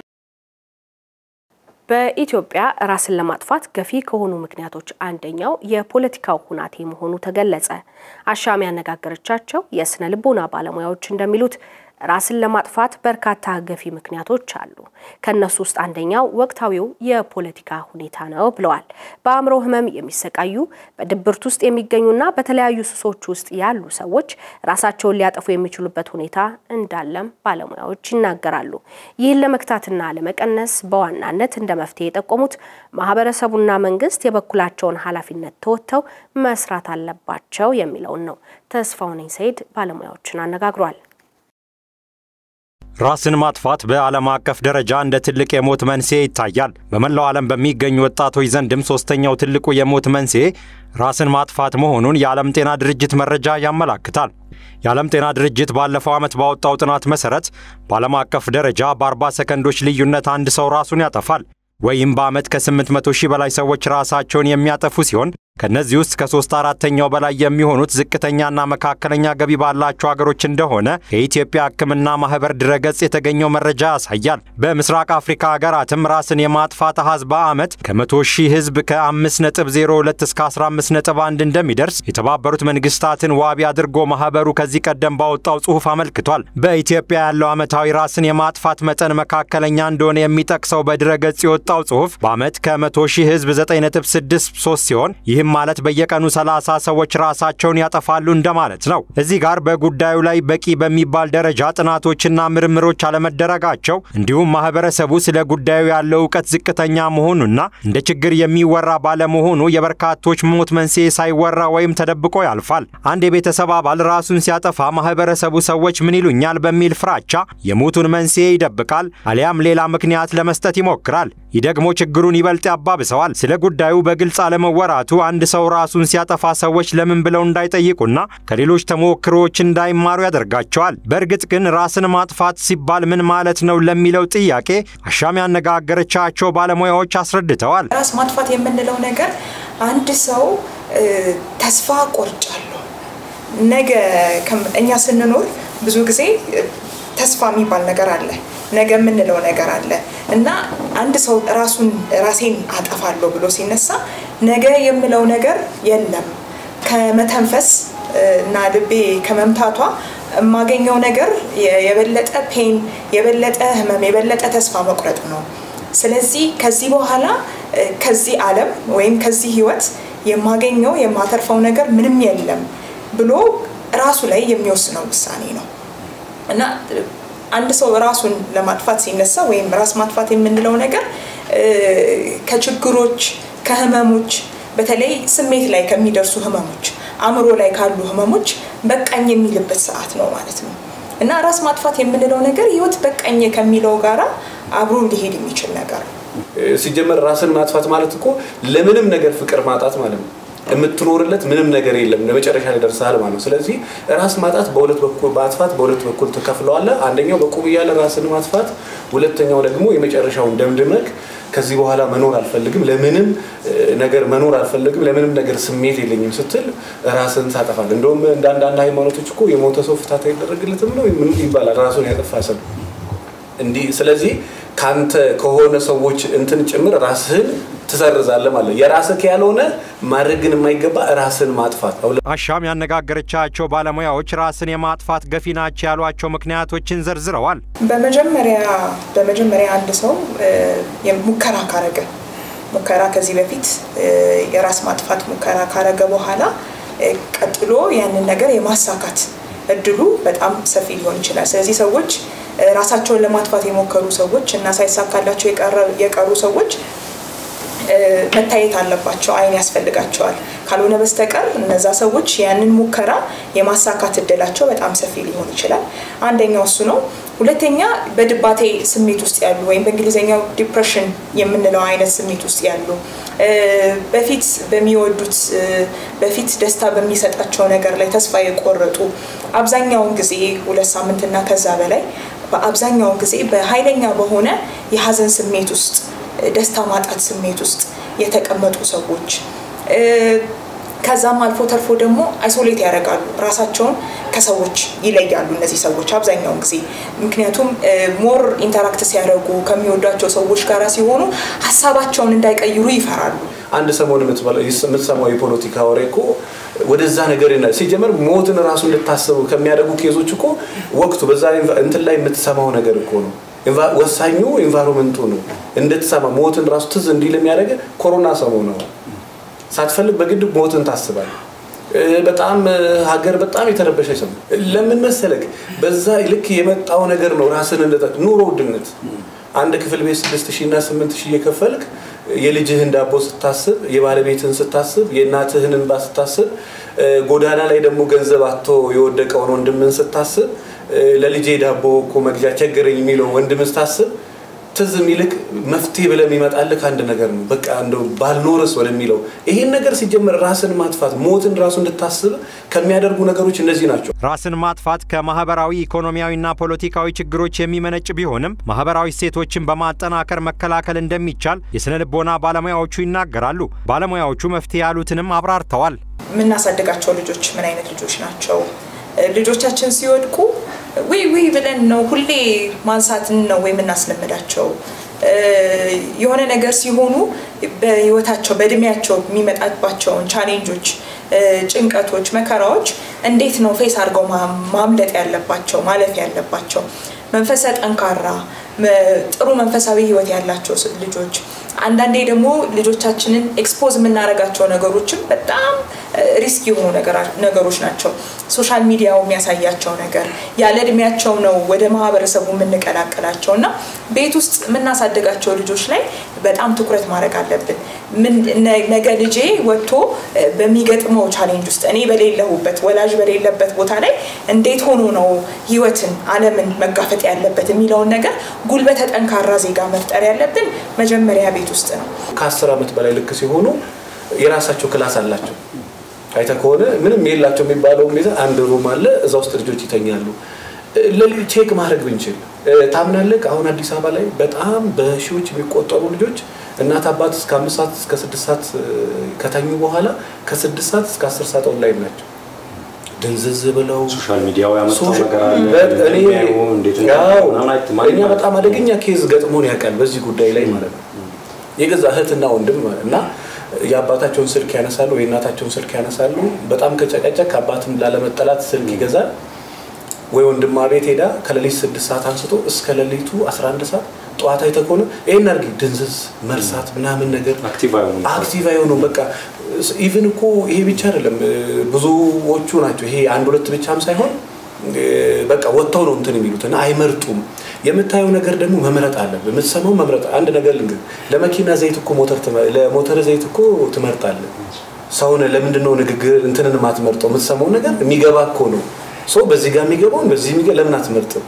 በኢትዮጵያ ራስን ለማጥፋት ገፊ ከሆኑ ምክንያቶች አንደኛው የፖለቲካው ሁናቴ መሆኑ ተገለጸ። አሻም ያነጋገረቻቸው የስነ ልቦና ባለሙያዎች እንደሚሉት ራስን ለማጥፋት በርካታ ገፊ ምክንያቶች አሉ። ከነሱ ውስጥ አንደኛው ወቅታዊው የፖለቲካ ሁኔታ ነው ብለዋል። በአእምሮ ሕመም የሚሰቃዩ በድብርት ውስጥ የሚገኙና በተለያዩ ሱሶች ውስጥ ያሉ ሰዎች ራሳቸውን ሊያጠፉ የሚችሉበት ሁኔታ እንዳለም ባለሙያዎች ይናገራሉ። ይህን ለመግታትና ለመቀነስ በዋናነት እንደ መፍትሄ የጠቆሙት ማህበረሰቡና መንግስት የበኩላቸውን ኃላፊነት ተወጥተው መስራት አለባቸው የሚለውን ነው። ተስፋውነኝ ሰይድ ባለሙያዎችን አነጋግሯል። ራስን ማጥፋት በዓለም አቀፍ ደረጃ እንደ ትልቅ የሞት መንስኤ ይታያል። በመላው ዓለም በሚገኙ ወጣቶች ዘንድም ሶስተኛው ትልቁ የሞት መንስኤ ራስን ማጥፋት መሆኑን የዓለም ጤና ድርጅት መረጃ ያመላክታል። የዓለም ጤና ድርጅት ባለፈው ዓመት ባወጣው ጥናት መሠረት በዓለም አቀፍ ደረጃ በ40 ሰከንዶች ልዩነት አንድ ሰው ራሱን ያጠፋል። ወይም በዓመት ከ800 ሺህ በላይ ሰዎች ራሳቸውን የሚያጠፉ ሲሆን ከእነዚህ ውስጥ ከሶስት አራተኛው በላይ የሚሆኑት ዝቅተኛና መካከለኛ ገቢ ባላቸው ሀገሮች እንደሆነ የኢትዮጵያ ሕክምና ማህበር ድረገጽ የተገኘው መረጃ ያሳያል። በምስራቅ አፍሪካ ሀገራትም ራስን የማጥፋት አሃዝ በዓመት ከ100 ሺህ ህዝብ ከ5.02 እስከ 15.1 እንደሚደርስ የተባበሩት መንግስታትን ዋቢ አድርጎ ማህበሩ ከዚህ ቀደም ባወጣው ጽሑፍ አመልክቷል። በኢትዮጵያ ያለው ዓመታዊ ራስን የማጥፋት መጠን መካከለኛ እንደሆነ የሚጠቅሰው በድረገጽ የወጣው ጽሑፍ በዓመት ከ100 ሺህ ህዝብ 9.63 ሲሆን ይህም ማለት በየቀኑ 30 ሰዎች ራሳቸውን ያጠፋሉ እንደማለት ነው። እዚህ ጋር በጉዳዩ ላይ በቂ በሚባል ደረጃ ጥናቶችና ምርምሮች አለመደረጋቸው እንዲሁም ማህበረሰቡ ስለ ጉዳዩ ያለው እውቀት ዝቅተኛ መሆኑና እንደ ችግር የሚወራ ባለመሆኑ የበርካቶች ሞት መንስኤ ሳይወራ ወይም ተደብቆ ያልፋል። አንድ የቤተሰብ አባል ራሱን ሲያጠፋ ማህበረሰቡ ሰዎች ምን ይሉኛል በሚል ፍራቻ የሞቱን መንስኤ ይደብቃል፣ አሊያም ሌላ ምክንያት ለመስጠት ይሞክራል። ይህ ደግሞ ችግሩን ይበልጥ ያባብሰዋል። ስለ ጉዳዩ በግልጽ አለመወራቱ አንድ ሰው ራሱን ሲያጠፋ ሰዎች ለምን ብለው እንዳይጠይቁና ከሌሎች ተሞክሮዎች እንዳይማሩ ያደርጋቸዋል። በእርግጥ ግን ራስን ማጥፋት ሲባል ምን ማለት ነው ለሚለው ጥያቄ አሻም ያነጋገረቻቸው ባለሙያዎች አስረድተዋል። ራስ ማጥፋት የምንለው ነገር አንድ ሰው ተስፋ ቆርጫለሁ ነገ እኛ ስንኖር ብዙ ጊዜ ተስፋ የሚባል ነገር አለ ነገ የምንለው ነገር አለ እና አንድ ሰው ራሱን ራሴን አጠፋለሁ ብሎ ሲነሳ ነገ የምለው ነገር የለም። ከመተንፈስ እና ልቤ ከመምታቷ የማገኘው ነገር የበለጠ ፔን፣ የበለጠ ህመም፣ የበለጠ ተስፋ መቁረጥ ነው። ስለዚህ ከዚህ በኋላ ከዚህ ዓለም ወይም ከዚህ ህይወት የማገኘው የማተርፈው ነገር ምንም የለም ብሎ ራሱ ላይ የሚወስነው ውሳኔ ነው እና አንድ ሰው ራሱን ለማጥፋት ሲነሳ ወይም ራስ ማጥፋት የምንለው ነገር ከችግሮች፣ ከህመሞች በተለይ ስሜት ላይ ከሚደርሱ ህመሞች፣ አእምሮ ላይ ካሉ ህመሞች በቃኝ የሚልበት ሰዓት ነው ማለት ነው እና ራስ ማጥፋት የምንለው ነገር ህይወት በቃኝ ከሚለው ጋራ አብሮ ሊሄድ የሚችል ነገር ነው። ሲጀመር ራስን ማጥፋት ማለት እኮ ለምንም ነገር ፍቅር ማጣት ማለት ነው። የምትኖርለት ምንም ነገር የለም ለመጨረሻ ላይ ደርሰሃል ማለት ነው። ስለዚህ ራስ ማጣት በሁለት በኩል ማጥፋት በሁለት በኩል ትከፍለዋለህ። አንደኛው በቁም እያለ ራስን ማጥፋት፣ ሁለተኛው ደግሞ የመጨረሻውን ደምድመክ ከዚህ በኋላ መኖር አልፈልግም፣ ለምንም ነገር መኖር አልፈልግም፣ ለምንም ነገር ስሜት የለኝም ስትል ራስን ታጠፋለህ። እንደውም እንደ አንዳንድ ሃይማኖቶች እኮ የሞተ ሰው ፍታት አይደረግለትም ነው ይባላል። ራሱን ያጠፋ ሰው እንዲህ ስለዚህ ካንተ ከሆነ ሰዎች እንትን ጭምር ራስህን ትሰርዛለህ ማለት የራስህ ያልሆነ ማድረግን የማይገባ ራስን ማጥፋት። አሻም ያነጋገረቻቸው ባለሙያዎች ራስን የማጥፋት ገፊ ናቸው ያሏቸው ምክንያቶችን ዘርዝረዋል። በመጀመሪያ በመጀመሪያ አንድ ሰው ሙከራ ካረገ ሙከራ ከዚህ በፊት የራስ ማጥፋት ሙከራ ካረገ በኋላ ቀጥሎ ያንን ነገር የማሳካት እድሉ በጣም ሰፊ ሊሆን ይችላል። ስለዚህ ሰዎች ራሳቸውን ለማጥፋት የሞከሩ ሰዎች እና ሳይሳካላቸው የቀሩ ሰዎች መታየት አለባቸው። አይን ያስፈልጋቸዋል። ካልሆነ በስተቀር እነዛ ሰዎች ያንን ሙከራ የማሳካት እድላቸው በጣም ሰፊ ሊሆን ይችላል። አንደኛው እሱ ነው። ሁለተኛ በድባቴ ስሜት ውስጥ ያሉ ወይም በእንግሊዝኛው ዲፕሬሽን የምንለው አይነት ስሜት ውስጥ ያሉ በፊት በሚወዱት በፊት ደስታ በሚሰጣቸው ነገር ላይ ተስፋ የቆረጡ አብዛኛውን ጊዜ ሁለት ሳምንትና ከዛ በላይ በአብዛኛውን ጊዜ በኃይለኛ በሆነ የሀዘን ስሜት ውስጥ ደስታ ማጣት ስሜት ውስጥ የተቀመጡ ሰዎች ከዛም አልፎ ተርፎ ደግሞ አይሶሌት ያደርጋሉ፣ ራሳቸውን ከሰዎች ይለያሉ። እነዚህ ሰዎች አብዛኛውን ጊዜ ምክንያቱም ሞር ኢንተራክት ሲያደርጉ ከሚወዷቸው ሰዎች ጋር ሲሆኑ ሀሳባቸውን እንዳይቀይሩ ይፈራሉ። አንድ ሰሞን የምትሰማው የፖለቲካ ወሬ እኮ ወደዛ ነገር ሲጀመር ሞትን ራሱ እንድታስቡ ከሚያደርጉ ኬዞች እኮ ወቅቱ በዛ እንትን ላይ የምትሰማው ነገር እኮ ነው። ወሳኙ ኤንቫይሮንመንቱ ነው። እንድትሰማ ሞትን ራሱ ትዝ እንዲል የሚያደርገ ኮሮና ሰሞኑ ነው። ሳትፈልግ በግድ ሞትን ታስባል። በጣም ሀገር በጣም የተረበሸ ሰው ለምን መሰለክ? በዛ ልክ የመጣው ነገር ነው። ራስን እንደ ኑሮ ውድነት አንድ ክፍል ቤት ስድስት ሺህ እና ስምንት ሺህ እየከፈልክ የልጅህን ዳቦ ስታስብ፣ የባለቤትህን ስታስብ፣ የእናትህን እንባ ስታስብ፣ ጎዳና ላይ ደግሞ ገንዘብ አቶ የወደቀውን ወንድምን ስታስብ፣ ለልጄ ዳቦ እኮ መግዣ ቸገረኝ የሚለው ወንድም ስታስብ ትዝ የሚልክ መፍትሄ ብለህ የሚመጣልህ አንድ ነገር ነው። በቃ እንደው ባልኖርስ ወደሚለው ይሄን ነገር ሲጀመር ራስን ማጥፋት ሞትን ራሱ እንድታስብ ከሚያደርጉ ነገሮች እነዚህ ናቸው። ራስን ማጥፋት ከማህበራዊ ኢኮኖሚያዊና ፖለቲካዊ ችግሮች የሚመነጭ ቢሆንም ማህበራዊ እሴቶችን በማጠናከር መከላከል እንደሚቻል የስነ ልቦና ባለሙያዎቹ ይናገራሉ። ባለሙያዎቹ መፍትሄ ያሉትንም አብራርተዋል። የምናሳድጋቸው ልጆች ምን አይነት ልጆች ናቸው? ልጆቻችን ሲወድቁ ውይ ውይ ብለን ነው ሁሌ ማንሳትን ነው ወይ የምናስለምዳቸው? የሆነ ነገር ሲሆኑ በህይወታቸው በእድሜያቸው የሚመጣባቸውን ቻሌንጆች፣ ጭንቀቶች፣ መከራዎች እንዴት ነው ፌስ አድርገው ማምለጥ ያለባቸው ማለፍ ያለባቸው? መንፈሰ ጠንካራ ጥሩ መንፈሳዊ ህይወት ያላቸው ልጆች አንዳንዴ ደግሞ ልጆቻችንን ኤክስፖዝ የምናደርጋቸው ነገሮችም በጣም ሪስክ የሆኑ ነገሮች ናቸው። ሶሻል ሚዲያው የሚያሳያቸው ነገር ያለ እድሜያቸው ነው ወደ ማህበረሰቡ የምንቀላቀላቸው እና ቤት ውስጥ የምናሳድጋቸው ልጆች ላይ በጣም ትኩረት ማድረግ አለብን። ነገ ልጄ ወጥቶ በሚገጥመው ቻሌንጅ ውስጥ እኔ በሌለሁበት ወላጅ በሌለበት ቦታ ላይ እንዴት ሆኖ ነው ህይወትን ዓለምን መጋፈጥ ያለበት የሚለውን ነገር ጉልበተ ጠንካራ ዜጋ መፍጠር ያለብን መጀመሪያ ቤት ውስጥ ነው። ከአስር ዓመት በላይ ልክ ሲሆኑ የራሳቸው ክላስ አላቸው። አይተ ከሆነ ምንም የላቸው የሚባለው ሁኔታ አንድ ሩም አለ፣ እዛ ውስጥ ልጆች ይተኛሉ። ቼክ ማድረግ ብንችል ታምናለህ? አሁን አዲስ አበባ ላይ በጣም በሺዎች የሚቆጠሩ ልጆች እናት አባት እስከ አምስት ሰዓት እስከ ስድስት ሰዓት ከተኙ በኋላ ከስድስት ሰዓት እስከ አስር ሰዓት ኦንላይን ናቸው። ድንዝዝ ብለው ሶሻል ሚዲያው ያመጣው ነገር አለ። እኛ በጣም አደገኛ ኬዝ ገጥሞን ያውቃል በዚህ ጉዳይ ላይ ማለት ነው። የገዛ እህትና ወንድም ማለት እና የአባታቸውን ስልክ ያነሳሉ፣ የእናታቸውን ስልክ ያነሳሉ። በጣም ከጨቀጨቅ አባትም ላለመጠላት ስልክ ይገዛል። ወይ ወንድማ ቤት ሄዳ ከሌሊት ስድስት ሰዓት አንስቶ እስከ ሌሊቱ 11 ሰዓት ጠዋት አይተህ ከሆነ ይህን አድርጊ ድንዝዝ መርሳት ምናምን ነገር አክቲቭ አይሆኑ በቃ ኢቭን እኮ ይሄ ብቻ አይደለም ብዙዎቹ ናቸው ይሄ አንድ ሁለት ብቻም ሳይሆን በቃ ወጥተው ነው እንትን የሚሉት እና አይመርጡም የምታየው ነገር ደግሞ መምረጥ አለብህ የምትሰማው መምረጥ አንድ ነገር ልንገር ለመኪና ዘይት እኮ ሞተር ለሞተር ዘይት እኮ ትመርጣለህ ሰውን ለምንድን ነው ንግግር እንትንን ማትመርጠው? የምትሰማው ነገር የሚገባ እኮ ነው። ሰው በዚህ ጋር የሚገባውን በዚህ ለምን አትመርጥም?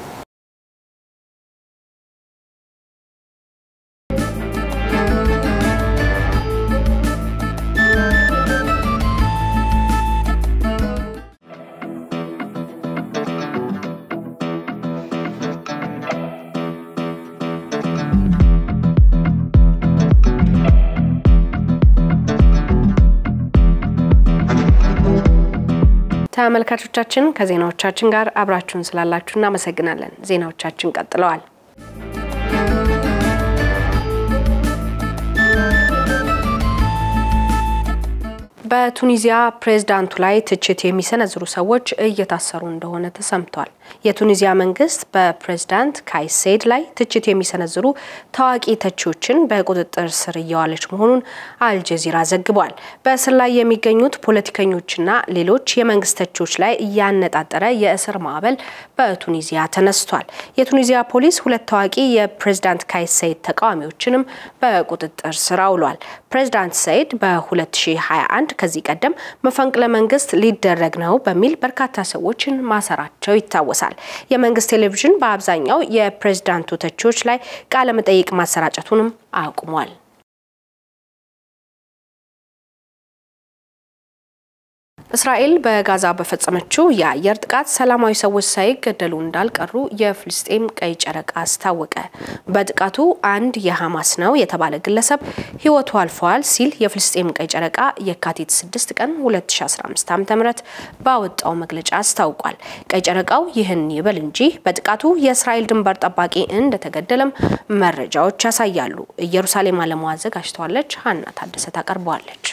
ተመልካቾቻችን ከዜናዎቻችን ጋር አብራችሁን ስላላችሁ እናመሰግናለን። ዜናዎቻችን ቀጥለዋል። በቱኒዚያ ፕሬዝዳንቱ ላይ ትችት የሚሰነዝሩ ሰዎች እየታሰሩ እንደሆነ ተሰምቷል። የቱኒዚያ መንግስት በፕሬዝዳንት ካይስ ሴይድ ላይ ትችት የሚሰነዝሩ ታዋቂ ተቺዎችን በቁጥጥር ስር እየዋለች መሆኑን አልጀዚራ ዘግቧል። በእስር ላይ የሚገኙት ፖለቲከኞችና ሌሎች የመንግስት ተቺዎች ላይ እያነጣጠረ የእስር ማዕበል በቱኒዚያ ተነስቷል። የቱኒዚያ ፖሊስ ሁለት ታዋቂ የፕሬዝዳንት ካይስ ሴይድ ተቃዋሚዎችንም በቁጥጥር ስር አውሏል። ፕሬዝዳንት ሰይድ በ2021 ከዚህ ቀደም መፈንቅለ መንግስት ሊደረግ ነው በሚል በርካታ ሰዎችን ማሰራቸው ይታወሳል። የመንግስት ቴሌቪዥን በአብዛኛው የፕሬዝዳንቱ ተቺዎች ላይ ቃለ መጠይቅ ማሰራጨቱንም አቁሟል። እስራኤል በጋዛ በፈጸመችው የአየር ጥቃት ሰላማዊ ሰዎች ሳይገደሉ እንዳልቀሩ የፍልስጤም ቀይ ጨረቃ አስታወቀ። በጥቃቱ አንድ የሐማስ ነው የተባለ ግለሰብ ህይወቱ አልፈዋል ሲል የፍልስጤም ቀይ ጨረቃ የካቲት 6 ቀን 2015 ዓ.ም ባወጣው መግለጫ አስታውቋል። ቀይ ጨረቃው ይህን ይበል እንጂ በጥቃቱ የእስራኤል ድንበር ጠባቂ እንደተገደለም መረጃዎች ያሳያሉ። ኢየሩሳሌም አለሙ አዘጋጅተዋለች። ሀና ታደሰ ታቀርበዋለች።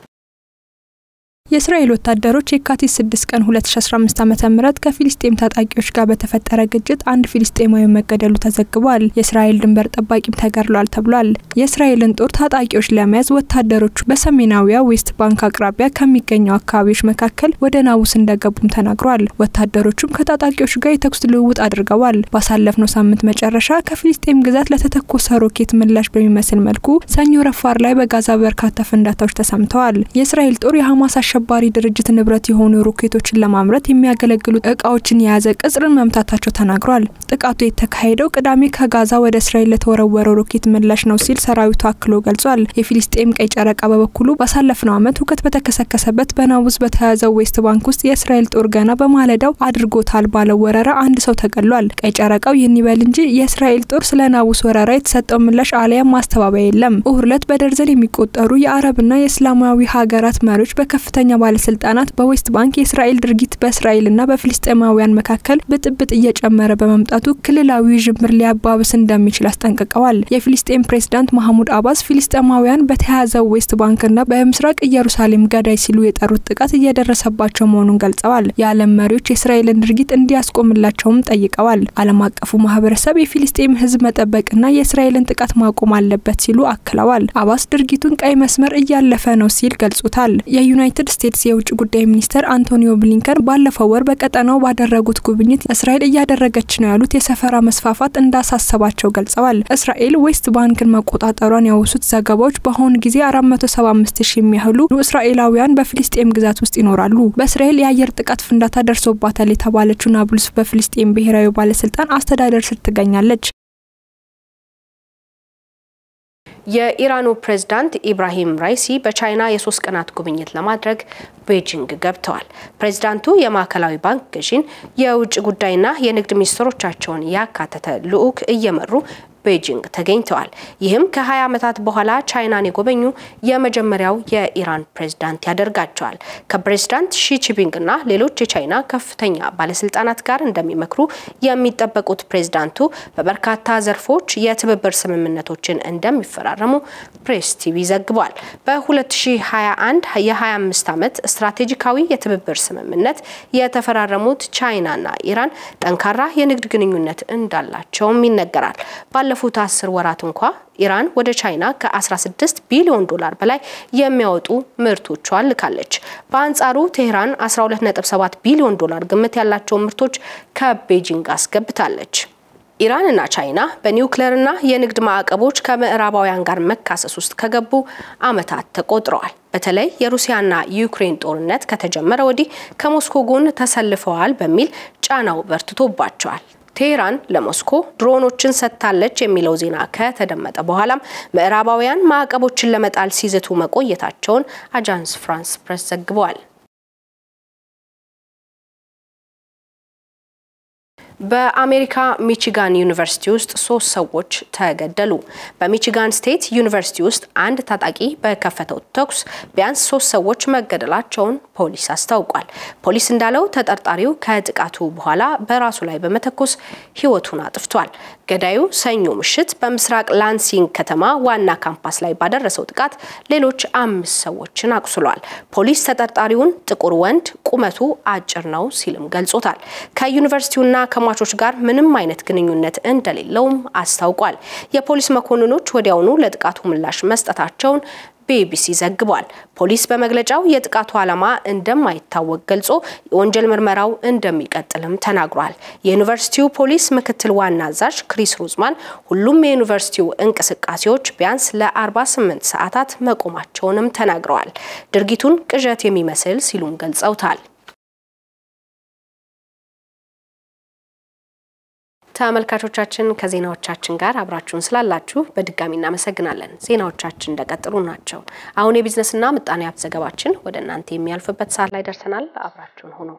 የእስራኤል ወታደሮች የካቲት 6 ቀን 2015 ዓ.ም ከፊሊስጤም ታጣቂዎች ጋር በተፈጠረ ግጭት አንድ ፊሊስጤማዊ መገደሉ ተዘግቧል። የእስራኤል ድንበር ጠባቂም ተገድሏል ተብሏል። የእስራኤልን ጦር ታጣቂዎች ለመያዝ ወታደሮቹ በሰሜናዊያ ዌስት ባንክ አቅራቢያ ከሚገኙ አካባቢዎች መካከል ወደ ናቡስ እንደገቡም ተናግሯል። ወታደሮቹም ከታጣቂዎች ጋር የተኩስ ልውውጥ አድርገዋል። ባሳለፍነው ሳምንት መጨረሻ ከፊሊስጤም ግዛት ለተተኮሰ ሮኬት ምላሽ በሚመስል መልኩ ሰኞ ረፋር ላይ በጋዛ በርካታ ፍንዳታዎች ተሰምተዋል። የእስራኤል ጦር የሐማስ አሸባሪ ድርጅት ንብረት የሆኑ ሮኬቶችን ለማምረት የሚያገለግሉ እቃዎችን የያዘ ቅጽርን መምታታቸው ተናግሯል። ጥቃቱ የተካሄደው ቅዳሜ ከጋዛ ወደ እስራኤል ለተወረወረው ሮኬት ምላሽ ነው ሲል ሰራዊቱ አክሎ ገልጿል። የፊሊስጤም ቀይ ጨረቃ በበኩሉ ባሳለፍነው ዓመት ሁከት በተከሰከሰበት በናቡስ በተያዘው ዌስት ባንክ ውስጥ የእስራኤል ጦር ገና በማለዳው አድርጎታል ባለው ወረራ አንድ ሰው ተገድሏል። ቀይ ጨረቃው ይህን ይበል እንጂ የእስራኤል ጦር ስለ ናቡስ ወረራ የተሰጠው ምላሽ አሊያም ማስተባበያ የለም። እሁድ ዕለት በደርዘን የሚቆጠሩ የአረብና የእስላማዊ ሀገራት መሪዎች በከፍተኛ ከፍተኛ ባለስልጣናት በዌስት ባንክ የእስራኤል ድርጊት በእስራኤልና በፍልስጤማውያን መካከል ብጥብጥ እየጨመረ በመምጣቱ ክልላዊ ዥምር ሊያባብስ እንደሚችል አስጠንቅቀዋል። የፊልስጤም ፕሬዝዳንት ማህሙድ አባስ ፊልስጤማውያን በተያዘው ዌስት ባንክና በምስራቅ ኢየሩሳሌም ገዳይ ሲሉ የጠሩት ጥቃት እየደረሰባቸው መሆኑን ገልጸዋል። የዓለም መሪዎች የእስራኤልን ድርጊት እንዲያስቆምላቸውም ጠይቀዋል። ዓለም አቀፉ ማህበረሰብ የፊልስጤም ህዝብ መጠበቅና የእስራኤልን ጥቃት ማቆም አለበት ሲሉ አክለዋል። አባስ ድርጊቱን ቀይ መስመር እያለፈ ነው ሲል ገልጾታል። የዩናይትድ ስቴትስ የውጭ ጉዳይ ሚኒስትር አንቶኒዮ ብሊንከን ባለፈው ወር በቀጠናው ባደረጉት ጉብኝት እስራኤል እያደረገች ነው ያሉት የሰፈራ መስፋፋት እንዳሳሰባቸው ገልጸዋል። እስራኤል ዌስት ባንክን መቆጣጠሯን ያወሱት ዘገባዎች በአሁኑ ጊዜ 475 ሺህ የሚያህሉ እስራኤላውያን በፊልስጤም ግዛት ውስጥ ይኖራሉ። በእስራኤል የአየር ጥቃት ፍንዳታ ደርሶባታል የተባለችው ናብሉስ በፊልስጤም ብሔራዊ ባለስልጣን አስተዳደር ስር ትገኛለች። የኢራኑ ፕሬዝዳንት ኢብራሂም ራይሲ በቻይና የሶስት ቀናት ጉብኝት ለማድረግ ቤጂንግ ገብተዋል። ፕሬዝዳንቱ የማዕከላዊ ባንክ ገዢን፣ የውጭ ጉዳይና የንግድ ሚኒስትሮቻቸውን ያካተተ ልዑክ እየመሩ ቤጂንግ ተገኝተዋል። ይህም ከ20 ዓመታት በኋላ ቻይናን የጎበኙ የመጀመሪያው የኢራን ፕሬዝዳንት ያደርጋቸዋል። ከፕሬዝዳንት ሺቺፒንግና ሌሎች የቻይና ከፍተኛ ባለስልጣናት ጋር እንደሚመክሩ የሚጠበቁት ፕሬዝዳንቱ በበርካታ ዘርፎች የትብብር ስምምነቶችን እንደሚፈራረሙ ፕሬስ ቲቪ ዘግቧል። በ2021 የ25 ዓመት ስትራቴጂካዊ የትብብር ስምምነት የተፈራረሙት ቻይናና ኢራን ጠንካራ የንግድ ግንኙነት እንዳላቸውም ይነገራል። ባለፉት አስር ወራት እንኳ ኢራን ወደ ቻይና ከ16 ቢሊዮን ዶላር በላይ የሚያወጡ ምርቶቿን ልካለች። በአንጻሩ ቴህራን 12.7 ቢሊዮን ዶላር ግምት ያላቸውን ምርቶች ከቤጂንግ አስገብታለች። ኢራንና ቻይና በኒውክሌርና የንግድ ማዕቀቦች ከምዕራባውያን ጋር መካሰስ ውስጥ ከገቡ ዓመታት ተቆጥረዋል። በተለይ የሩሲያና ዩክሬን ጦርነት ከተጀመረ ወዲህ ከሞስኮ ጎን ተሰልፈዋል በሚል ጫናው በርትቶባቸዋል። ቴሄራን ለሞስኮ ድሮኖችን ሰጥታለች የሚለው ዜና ከተደመጠ በኋላም ምዕራባውያን ማዕቀቦችን ለመጣል ሲዝቱ መቆየታቸውን አጃንስ ፍራንስ ፕሬስ ዘግበዋል። በአሜሪካ ሚቺጋን ዩኒቨርሲቲ ውስጥ ሶስት ሰዎች ተገደሉ። በሚቺጋን ስቴት ዩኒቨርሲቲ ውስጥ አንድ ታጣቂ በከፈተው ተኩስ ቢያንስ ሶስት ሰዎች መገደላቸውን ፖሊስ አስታውቋል። ፖሊስ እንዳለው ተጠርጣሪው ከጥቃቱ በኋላ በራሱ ላይ በመተኮስ ሕይወቱን አጥፍቷል። ገዳዩ ሰኞ ምሽት በምስራቅ ላንሲንግ ከተማ ዋና ካምፓስ ላይ ባደረሰው ጥቃት ሌሎች አምስት ሰዎችን አቁስሏል። ፖሊስ ተጠርጣሪውን ጥቁር ወንድ ቁመቱ አጭር ነው ሲልም ገልጾታል። ከዩኒቨርሲቲውና ከሟቾች ጋር ምንም አይነት ግንኙነት እንደሌለውም አስታውቋል። የፖሊስ መኮንኖች ወዲያውኑ ለጥቃቱ ምላሽ መስጠታቸውን ቢቢሲ ዘግቧል። ፖሊስ በመግለጫው የጥቃቱ ዓላማ እንደማይታወቅ ገልጾ የወንጀል ምርመራው እንደሚቀጥልም ተናግሯል። የዩኒቨርሲቲው ፖሊስ ምክትል ዋና አዛዥ ክሪስ ሩዝማን ሁሉም የዩኒቨርሲቲው እንቅስቃሴዎች ቢያንስ ለ48 ሰዓታት መቆማቸውንም ተናግረዋል። ድርጊቱን ቅዠት የሚመስል ሲሉም ገልጸውታል። ተመልካቾቻችን ከዜናዎቻችን ጋር አብራችሁን ስላላችሁ በድጋሚ እናመሰግናለን። ዜናዎቻችን እንደቀጥሉ ናቸው። አሁን የቢዝነስና ምጣኔ ሀብት ዘገባችን ወደ እናንተ የሚያልፍበት ሰዓት ላይ ደርሰናል። አብራችሁን ሆኖ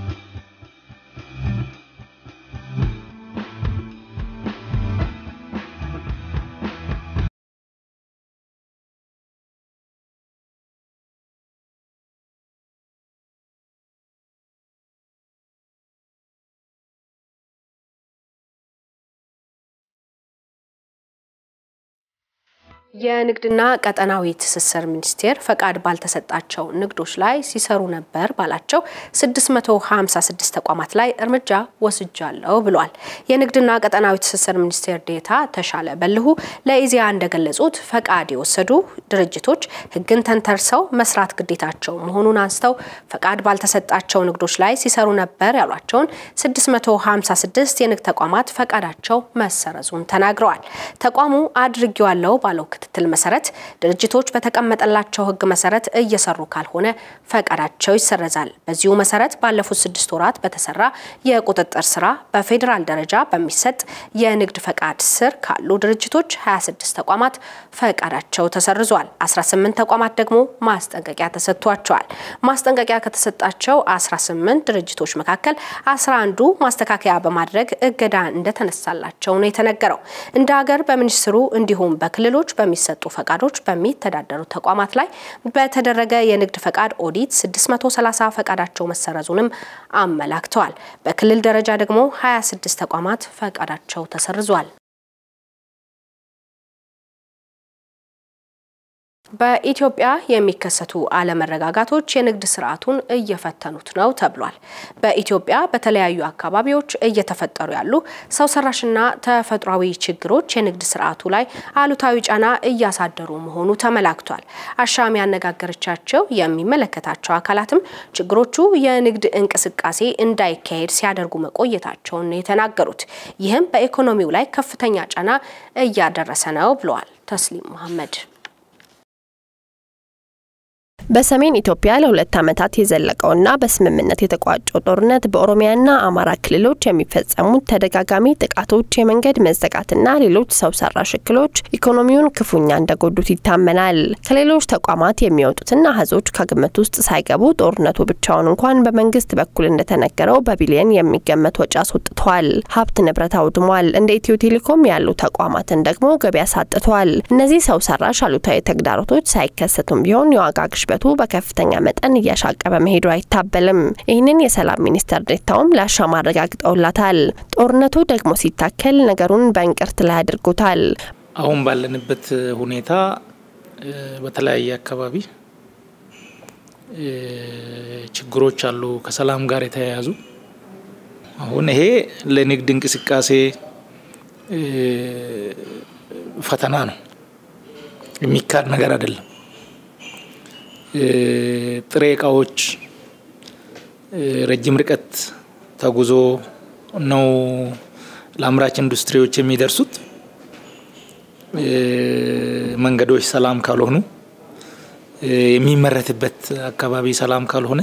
የንግድና ቀጠናዊ ትስስር ሚኒስቴር ፈቃድ ባልተሰጣቸው ንግዶች ላይ ሲሰሩ ነበር ባላቸው 656 ተቋማት ላይ እርምጃ ወስጃለሁ ብሏል። የንግድና ቀጠናዊ ትስስር ሚኒስቴር ዴታ ተሻለ በልሁ ለኢዜአ እንደገለጹት ፈቃድ የወሰዱ ድርጅቶች ሕግን ተንተርሰው መስራት ግዴታቸው መሆኑን አንስተው ፈቃድ ባልተሰጣቸው ንግዶች ላይ ሲሰሩ ነበር ያሏቸውን 656 የንግድ ተቋማት ፈቃዳቸው መሰረዙን ተናግረዋል። ተቋሙ አድርጌዋለሁ ባለው ክትትል መሰረት ድርጅቶች በተቀመጠላቸው ህግ መሰረት እየሰሩ ካልሆነ ፈቃዳቸው ይሰረዛል። በዚሁ መሰረት ባለፉት ስድስት ወራት በተሰራ የቁጥጥር ስራ በፌዴራል ደረጃ በሚሰጥ የንግድ ፈቃድ ስር ካሉ ድርጅቶች 26 ተቋማት ፈቃዳቸው ተሰርዟል። 18 ተቋማት ደግሞ ማስጠንቀቂያ ተሰጥቷቸዋል። ማስጠንቀቂያ ከተሰጣቸው 18 ድርጅቶች መካከል 11ዱ ማስተካከያ በማድረግ እገዳ እንደተነሳላቸው ነው የተነገረው። እንደ ሀገር በሚኒስትሩ እንዲሁም በክልሎች በሚሰጡ ፈቃዶች በሚተዳደሩ ተቋማት ላይ በተደረገ የንግድ ፈቃድ ኦዲት 630 ፈቃዳቸው መሰረዙንም አመላክተዋል። በክልል ደረጃ ደግሞ 26 ተቋማት ፈቃዳቸው ተሰርዟል። በኢትዮጵያ የሚከሰቱ አለመረጋጋቶች የንግድ ስርዓቱን እየፈተኑት ነው ተብሏል። በኢትዮጵያ በተለያዩ አካባቢዎች እየተፈጠሩ ያሉ ሰው ሰራሽና ተፈጥሯዊ ችግሮች የንግድ ስርዓቱ ላይ አሉታዊ ጫና እያሳደሩ መሆኑ ተመላክቷል። አሻም ያነጋገረቻቸው የሚመለከታቸው አካላትም ችግሮቹ የንግድ እንቅስቃሴ እንዳይካሄድ ሲያደርጉ መቆየታቸውን ነው የተናገሩት። ይህም በኢኮኖሚው ላይ ከፍተኛ ጫና እያደረሰ ነው ብለዋል። ተስሊም መሐመድ በሰሜን ኢትዮጵያ ለሁለት ዓመታት የዘለቀውና በስምምነት የተቋጨው ጦርነት በኦሮሚያና አማራ ክልሎች የሚፈጸሙት ተደጋጋሚ ጥቃቶች፣ የመንገድ መዘጋትና ሌሎች ሰው ሰራሽ እክሎች ኢኮኖሚውን ክፉኛ እንደጎዱት ይታመናል። ከሌሎች ተቋማት የሚወጡትና አሃዞች ከግምት ውስጥ ሳይገቡ ጦርነቱ ብቻውን እንኳን በመንግስት በኩል እንደተነገረው በቢሊየን የሚገመት ወጪ አስወጥቷል፣ ሀብት ንብረት አውድሟል። እንደ ኢትዮ ቴሌኮም ያሉ ተቋማትን ደግሞ ገቢ አሳጥቷል። እነዚህ ሰው ሰራሽ አሉታዊ ተግዳሮቶች ሳይከሰቱም ቢሆን የዋጋ ግሽበቱ በከፍተኛ መጠን እያሻቀበ መሄዱ አይታበልም። ይህንን የሰላም ሚኒስትር ዴኤታውም ለአሻም አረጋግጠውላታል። ጦርነቱ ደግሞ ሲታከል ነገሩን በእንቅርት ላይ አድርጎታል። አሁን ባለንበት ሁኔታ በተለያየ አካባቢ ችግሮች አሉ ከሰላም ጋር የተያያዙ። አሁን ይሄ ለንግድ እንቅስቃሴ ፈተና ነው፣ የሚካድ ነገር አይደለም። ጥሬ እቃዎች ረጅም ርቀት ተጉዞ ነው ለአምራች ኢንዱስትሪዎች የሚደርሱት መንገዶች ሰላም ካልሆኑ የሚመረትበት አካባቢ ሰላም ካልሆነ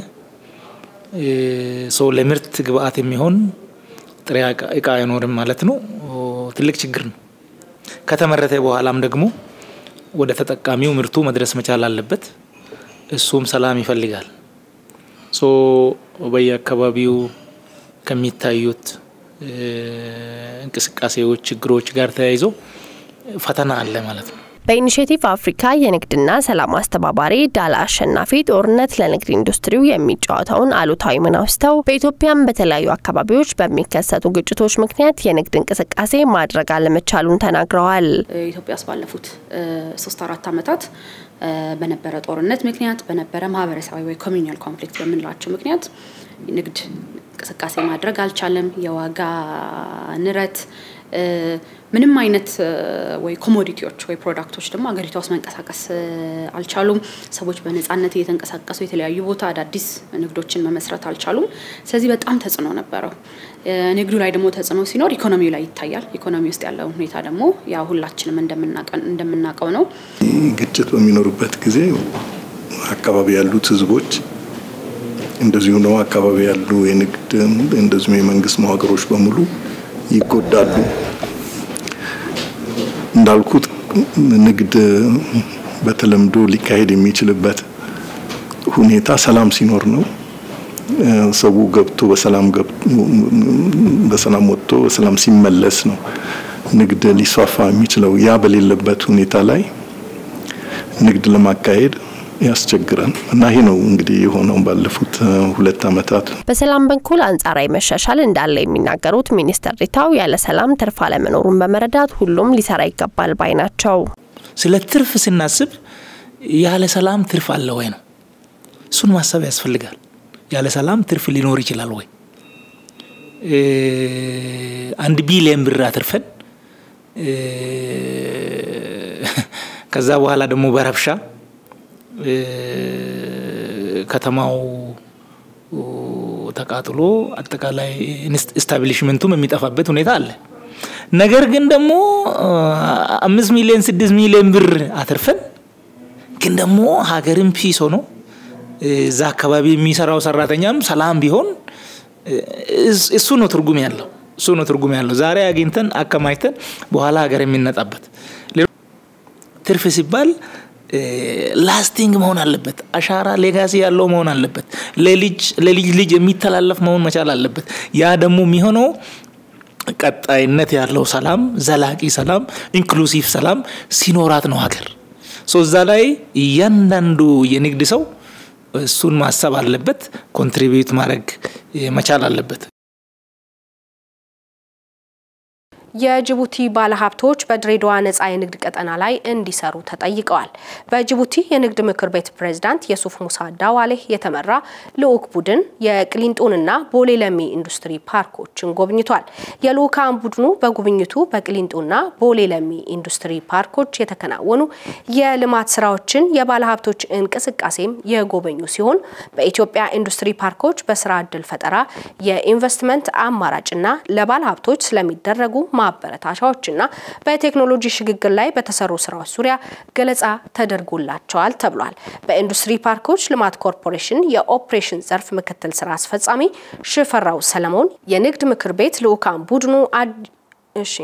ሰው ለምርት ግብአት የሚሆን ጥሬ እቃ አይኖርም ማለት ነው። ትልቅ ችግር ነው። ከተመረተ በኋላም ደግሞ ወደ ተጠቃሚው ምርቱ መድረስ መቻል አለበት። እሱም ሰላም ይፈልጋል። ሶ በየአካባቢው ከሚታዩት እንቅስቃሴዎች፣ ችግሮች ጋር ተያይዞ ፈተና አለ ማለት ነው። በኢኒሽቲቭ አፍሪካ የንግድና ሰላም አስተባባሪ ዳላ አሸናፊ ጦርነት ለንግድ ኢንዱስትሪው የሚጫወተውን አሉታዊ ሚና አውስተው በኢትዮጵያም በተለያዩ አካባቢዎች በሚከሰቱ ግጭቶች ምክንያት የንግድ እንቅስቃሴ ማድረግ አለመቻሉን ተናግረዋል። ኢትዮጵያ ውስጥ ባለፉት ሶስት አራት ዓመታት በነበረ ጦርነት ምክንያት በነበረ ማህበረሰባዊ ወይ ኮሚኒያል ኮንፍሊክት በምንላቸው ምክንያት ንግድ እንቅስቃሴ ማድረግ አልቻለም። የዋጋ ንረት ምንም አይነት ወይ ኮሞዲቲዎች ወይ ፕሮዳክቶች ደግሞ ሀገሪቷ ውስጥ መንቀሳቀስ አልቻሉም። ሰዎች በነፃነት እየተንቀሳቀሱ የተለያዩ ቦታ አዳዲስ ንግዶችን መመስረት አልቻሉም። ስለዚህ በጣም ተጽዕኖ ነበረው። ንግዱ ላይ ደግሞ ተጽዕኖ ሲኖር ኢኮኖሚው ላይ ይታያል። ኢኮኖሚ ውስጥ ያለው ሁኔታ ደግሞ ያው ሁላችንም እንደምናውቀው ነው። ግጭት በሚኖርበት ጊዜ አካባቢ ያሉት ህዝቦች እንደዚሁ ነው። አካባቢ ያሉ የንግድ እንደዚሁም የመንግስት መዋቅሮች በሙሉ ይጎዳሉ። እንዳልኩት ንግድ በተለምዶ ሊካሄድ የሚችልበት ሁኔታ ሰላም ሲኖር ነው። ሰው ገብቶ በሰላም በሰላም ወጥቶ በሰላም ሲመለስ ነው ንግድ ሊስፋፋ የሚችለው። ያ በሌለበት ሁኔታ ላይ ንግድ ለማካሄድ ያስቸግራል እና ይሄ ነው እንግዲህ የሆነው ባለፉት ሁለት ዓመታት። በሰላም በኩል አንጻራዊ መሻሻል እንዳለ የሚናገሩት ሚኒስትር ዴኤታው ያለ ሰላም ትርፍ አለመኖሩን በመረዳት ሁሉም ሊሰራ ይገባል ባይ ናቸው። ስለ ትርፍ ስናስብ ያለ ሰላም ትርፍ አለ ወይ ነው። እሱን ማሰብ ያስፈልጋል። ያለ ሰላም ትርፍ ሊኖር ይችላል ወይ? አንድ ቢሊየን ብር አትርፈን ከዛ በኋላ ደግሞ በረብሻ ከተማው ተቃጥሎ አጠቃላይ ስታብሊሽመንቱም የሚጠፋበት ሁኔታ አለ። ነገር ግን ደግሞ አምስት ሚሊዮን ስድስት ሚሊዮን ብር አትርፈን ግን ደግሞ ሀገርም ፒስ ሆኖ እዛ አካባቢ የሚሰራው ሰራተኛም ሰላም ቢሆን እሱ ነው ትርጉም ያለው እሱ ነው ትርጉም ያለው። ዛሬ አግኝተን አከማችተን በኋላ ሀገር የሚነጣበት ትርፍ ሲባል ላስቲንግ መሆን አለበት። አሻራ ሌጋሲ ያለው መሆን አለበት። ለልጅ ለልጅ ልጅ የሚተላለፍ መሆን መቻል አለበት። ያ ደግሞ የሚሆነው ቀጣይነት ያለው ሰላም፣ ዘላቂ ሰላም፣ ኢንክሉሲቭ ሰላም ሲኖራት ነው ሀገር። ሶ እዛ ላይ እያንዳንዱ የንግድ ሰው እሱን ማሰብ አለበት፣ ኮንትሪቢዩት ማድረግ መቻል አለበት። የጅቡቲ ባለሀብቶች በድሬዳዋ ነጻ የንግድ ቀጠና ላይ እንዲሰሩ ተጠይቀዋል። በጅቡቲ የንግድ ምክር ቤት ፕሬዝዳንት የሱፍ ሙሳ ዳዋሌህ የተመራ ልዑክ ቡድን የቅሊንጦንና ቦሌ ለሚ ኢንዱስትሪ ፓርኮችን ጎብኝቷል። የልዑካን ቡድኑ በጉብኝቱ በቅሊንጦና ቦሌ ለሚ ኢንዱስትሪ ፓርኮች የተከናወኑ የልማት ስራዎችን፣ የባለሀብቶች እንቅስቃሴም የጎበኙ ሲሆን በኢትዮጵያ ኢንዱስትሪ ፓርኮች በስራ እድል ፈጠራ፣ የኢንቨስትመንት አማራጭና ለባለሀብቶች ስለሚደረጉ ማበረታቻዎችና በቴክኖሎጂ ሽግግር ላይ በተሰሩ ስራዎች ዙሪያ ገለጻ ተደርጎላቸዋል ተብሏል። በኢንዱስትሪ ፓርኮች ልማት ኮርፖሬሽን የኦፕሬሽን ዘርፍ ምክትል ስራ አስፈጻሚ ሽፈራው ሰለሞን የንግድ ምክር ቤት ልዑካን ቡድኑ እሺ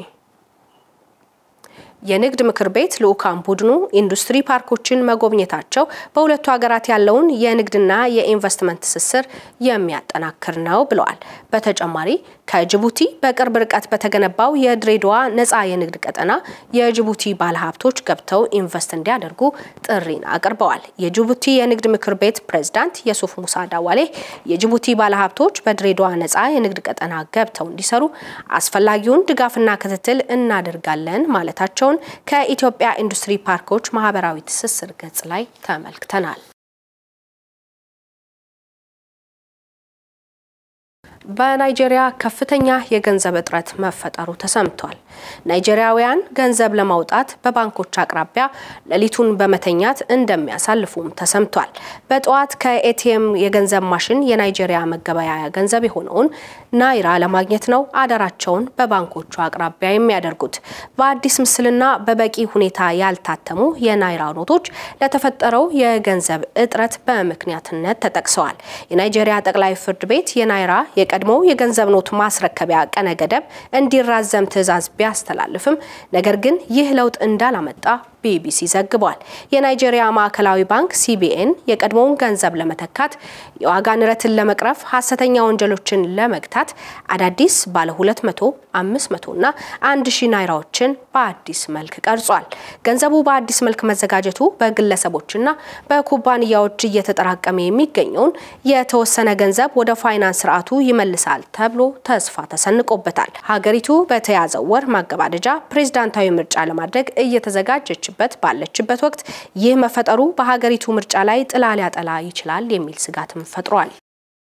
የንግድ ምክር ቤት ልዑካን ቡድኑ ኢንዱስትሪ ፓርኮችን መጎብኘታቸው በሁለቱ ሀገራት ያለውን የንግድና የኢንቨስትመንት ትስስር የሚያጠናክር ነው ብለዋል። በተጨማሪ ከጅቡቲ በቅርብ ርቀት በተገነባው የድሬዳዋ ነፃ የንግድ ቀጠና የጅቡቲ ባለሀብቶች ገብተው ኢንቨስት እንዲያደርጉ ጥሪን አቅርበዋል። የጅቡቲ የንግድ ምክር ቤት ፕሬዝዳንት የሱፍ ሙሳ ዳዋሌ የጅቡቲ ባለሀብቶች በድሬዳዋ ነፃ የንግድ ቀጠና ገብተው እንዲሰሩ አስፈላጊውን ድጋፍና ክትትል እናደርጋለን ማለታቸው ከኢትዮጵያ ኢንዱስትሪ ፓርኮች ማህበራዊ ትስስር ገጽ ላይ ተመልክተናል። በናይጄሪያ ከፍተኛ የገንዘብ እጥረት መፈጠሩ ተሰምቷል። ናይጄሪያውያን ገንዘብ ለማውጣት በባንኮች አቅራቢያ ሌሊቱን በመተኛት እንደሚያሳልፉም ተሰምቷል። በጠዋት ከኤቲኤም የገንዘብ ማሽን የናይጄሪያ መገበያያ ገንዘብ የሆነውን ናይራ ለማግኘት ነው አዳራቸውን በባንኮቹ አቅራቢያ የሚያደርጉት። በአዲስ ምስልና በበቂ ሁኔታ ያልታተሙ የናይራ ኖቶች ለተፈጠረው የገንዘብ እጥረት በምክንያትነት ተጠቅሰዋል። የናይጄሪያ ጠቅላይ ፍርድ ቤት የናይራ የቀድሞው የገንዘብ ኖት ማስረከቢያ ቀነ ገደብ እንዲራዘም ትዕዛዝ ቢያስተላልፍም ነገር ግን ይህ ለውጥ እንዳላመጣ ቢቢሲ ዘግቧል። የናይጄሪያ ማዕከላዊ ባንክ ሲቢኤን የቀድሞውን ገንዘብ ለመተካት የዋጋ ንረትን ለመቅረፍ ሀሰተኛ ወንጀሎችን ለመግታት አዳዲስ ባለ 200፣ 500 እና 1000 ናይራዎችን በአዲስ መልክ ቀርጿል። ገንዘቡ በአዲስ መልክ መዘጋጀቱ በግለሰቦችና በኩባንያዎች እየተጠራቀመ የሚገኘውን የተወሰነ ገንዘብ ወደ ፋይናንስ ስርዓቱ ይመልሳል ተብሎ ተስፋ ተሰንቆበታል። ሀገሪቱ በተያዘው ወር ማገባደጃ ፕሬዝዳንታዊ ምርጫ ለማድረግ እየተዘጋጀች በት ባለችበት ወቅት ይህ መፈጠሩ በሀገሪቱ ምርጫ ላይ ጥላ ሊያጠላ ይችላል የሚል ስጋትም ፈጥሯል።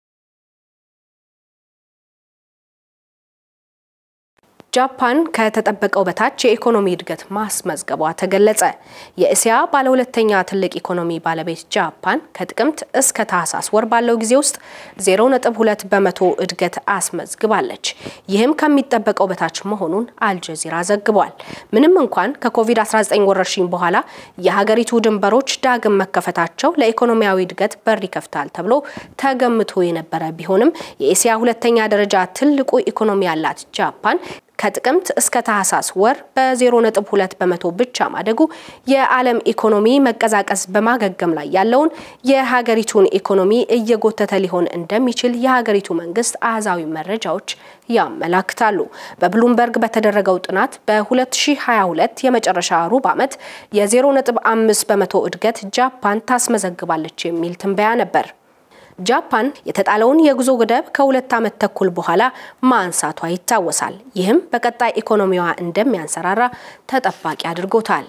ጃፓን ከተጠበቀው በታች የኢኮኖሚ እድገት ማስመዝገቧ ተገለጸ። የእስያ ባለሁለተኛ ትልቅ ኢኮኖሚ ባለቤት ጃፓን ከጥቅምት እስከ ታህሳስ ወር ባለው ጊዜ ውስጥ 0.2 በመቶ እድገት አስመዝግባለች። ይህም ከሚጠበቀው በታች መሆኑን አልጀዚራ ዘግቧል። ምንም እንኳን ከኮቪድ-19 ወረርሽኝ በኋላ የሀገሪቱ ድንበሮች ዳግም መከፈታቸው ለኢኮኖሚያዊ እድገት በር ይከፍታል ተብሎ ተገምቶ የነበረ ቢሆንም የእስያ ሁለተኛ ደረጃ ትልቁ ኢኮኖሚ ያላት ጃፓን ከጥቅምት እስከ ታህሳስ ወር በ0.2 በመቶ ብቻ ማደጉ የዓለም ኢኮኖሚ መቀዛቀዝ በማገገም ላይ ያለውን የሀገሪቱን ኢኮኖሚ እየጎተተ ሊሆን እንደሚችል የሀገሪቱ መንግስት አሃዛዊ መረጃዎች ያመላክታሉ። በብሉምበርግ በተደረገው ጥናት በ2022 የመጨረሻ ሩብ ዓመት የ0.5 በመቶ እድገት ጃፓን ታስመዘግባለች የሚል ትንበያ ነበር። ጃፓን የተጣለውን የጉዞ ገደብ ከሁለት ዓመት ተኩል በኋላ ማንሳቷ ይታወሳል። ይህም በቀጣይ ኢኮኖሚዋ እንደሚያንሰራራ ተጠባቂ አድርጎታል።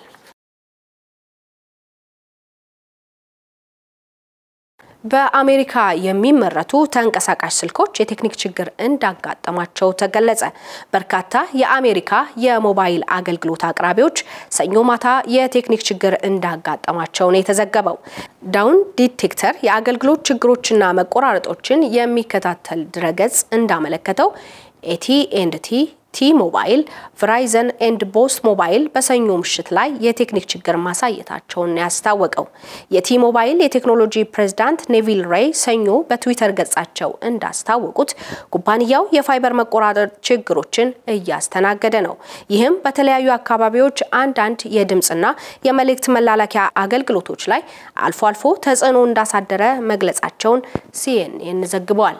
በአሜሪካ የሚመረቱ ተንቀሳቃሽ ስልኮች የቴክኒክ ችግር እንዳጋጠማቸው ተገለጸ። በርካታ የአሜሪካ የሞባይል አገልግሎት አቅራቢዎች ሰኞ ማታ የቴክኒክ ችግር እንዳጋጠማቸው ነው የተዘገበው። ዳውን ዲቴክተር የአገልግሎት ችግሮችና መቆራረጦችን የሚከታተል ድረገጽ እንዳመለከተው ኤቲ ኤንድ ቲ ቲ ሞባይል፣ ቨራይዘን ኤንድ ቦስ ሞባይል በሰኞ ምሽት ላይ የቴክኒክ ችግር ማሳየታቸውን ያስታወቀው የቲ ሞባይል የቴክኖሎጂ ፕሬዝዳንት ኔቪል ሬይ ሰኞ በትዊተር ገጻቸው እንዳስታወቁት ኩባንያው የፋይበር መቆራረጥ ችግሮችን እያስተናገደ ነው። ይህም በተለያዩ አካባቢዎች አንዳንድ የድምፅና የመልእክት መላላኪያ አገልግሎቶች ላይ አልፎ አልፎ ተጽዕኖ እንዳሳደረ መግለጻቸውን ሲኤንኤን ዘግቧል።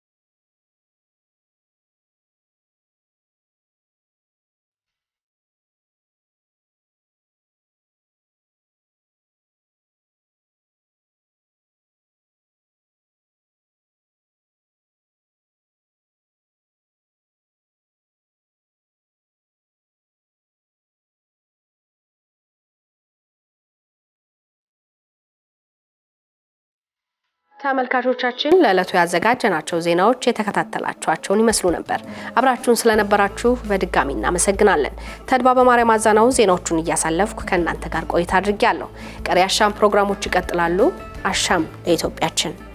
ተመልካቾቻችን ለዕለቱ ያዘጋጀናቸው ዜናዎች የተከታተላችኋቸውን ይመስሉ ነበር። አብራችሁን ስለነበራችሁ በድጋሚ እናመሰግናለን። ተድባ በማርያም አዛናው ዜናዎቹን እያሳለፍኩ ከእናንተ ጋር ቆይታ አድርጌያለሁ። ቀሪ አሻም ፕሮግራሞች ይቀጥላሉ። አሻም ለኢትዮጵያችን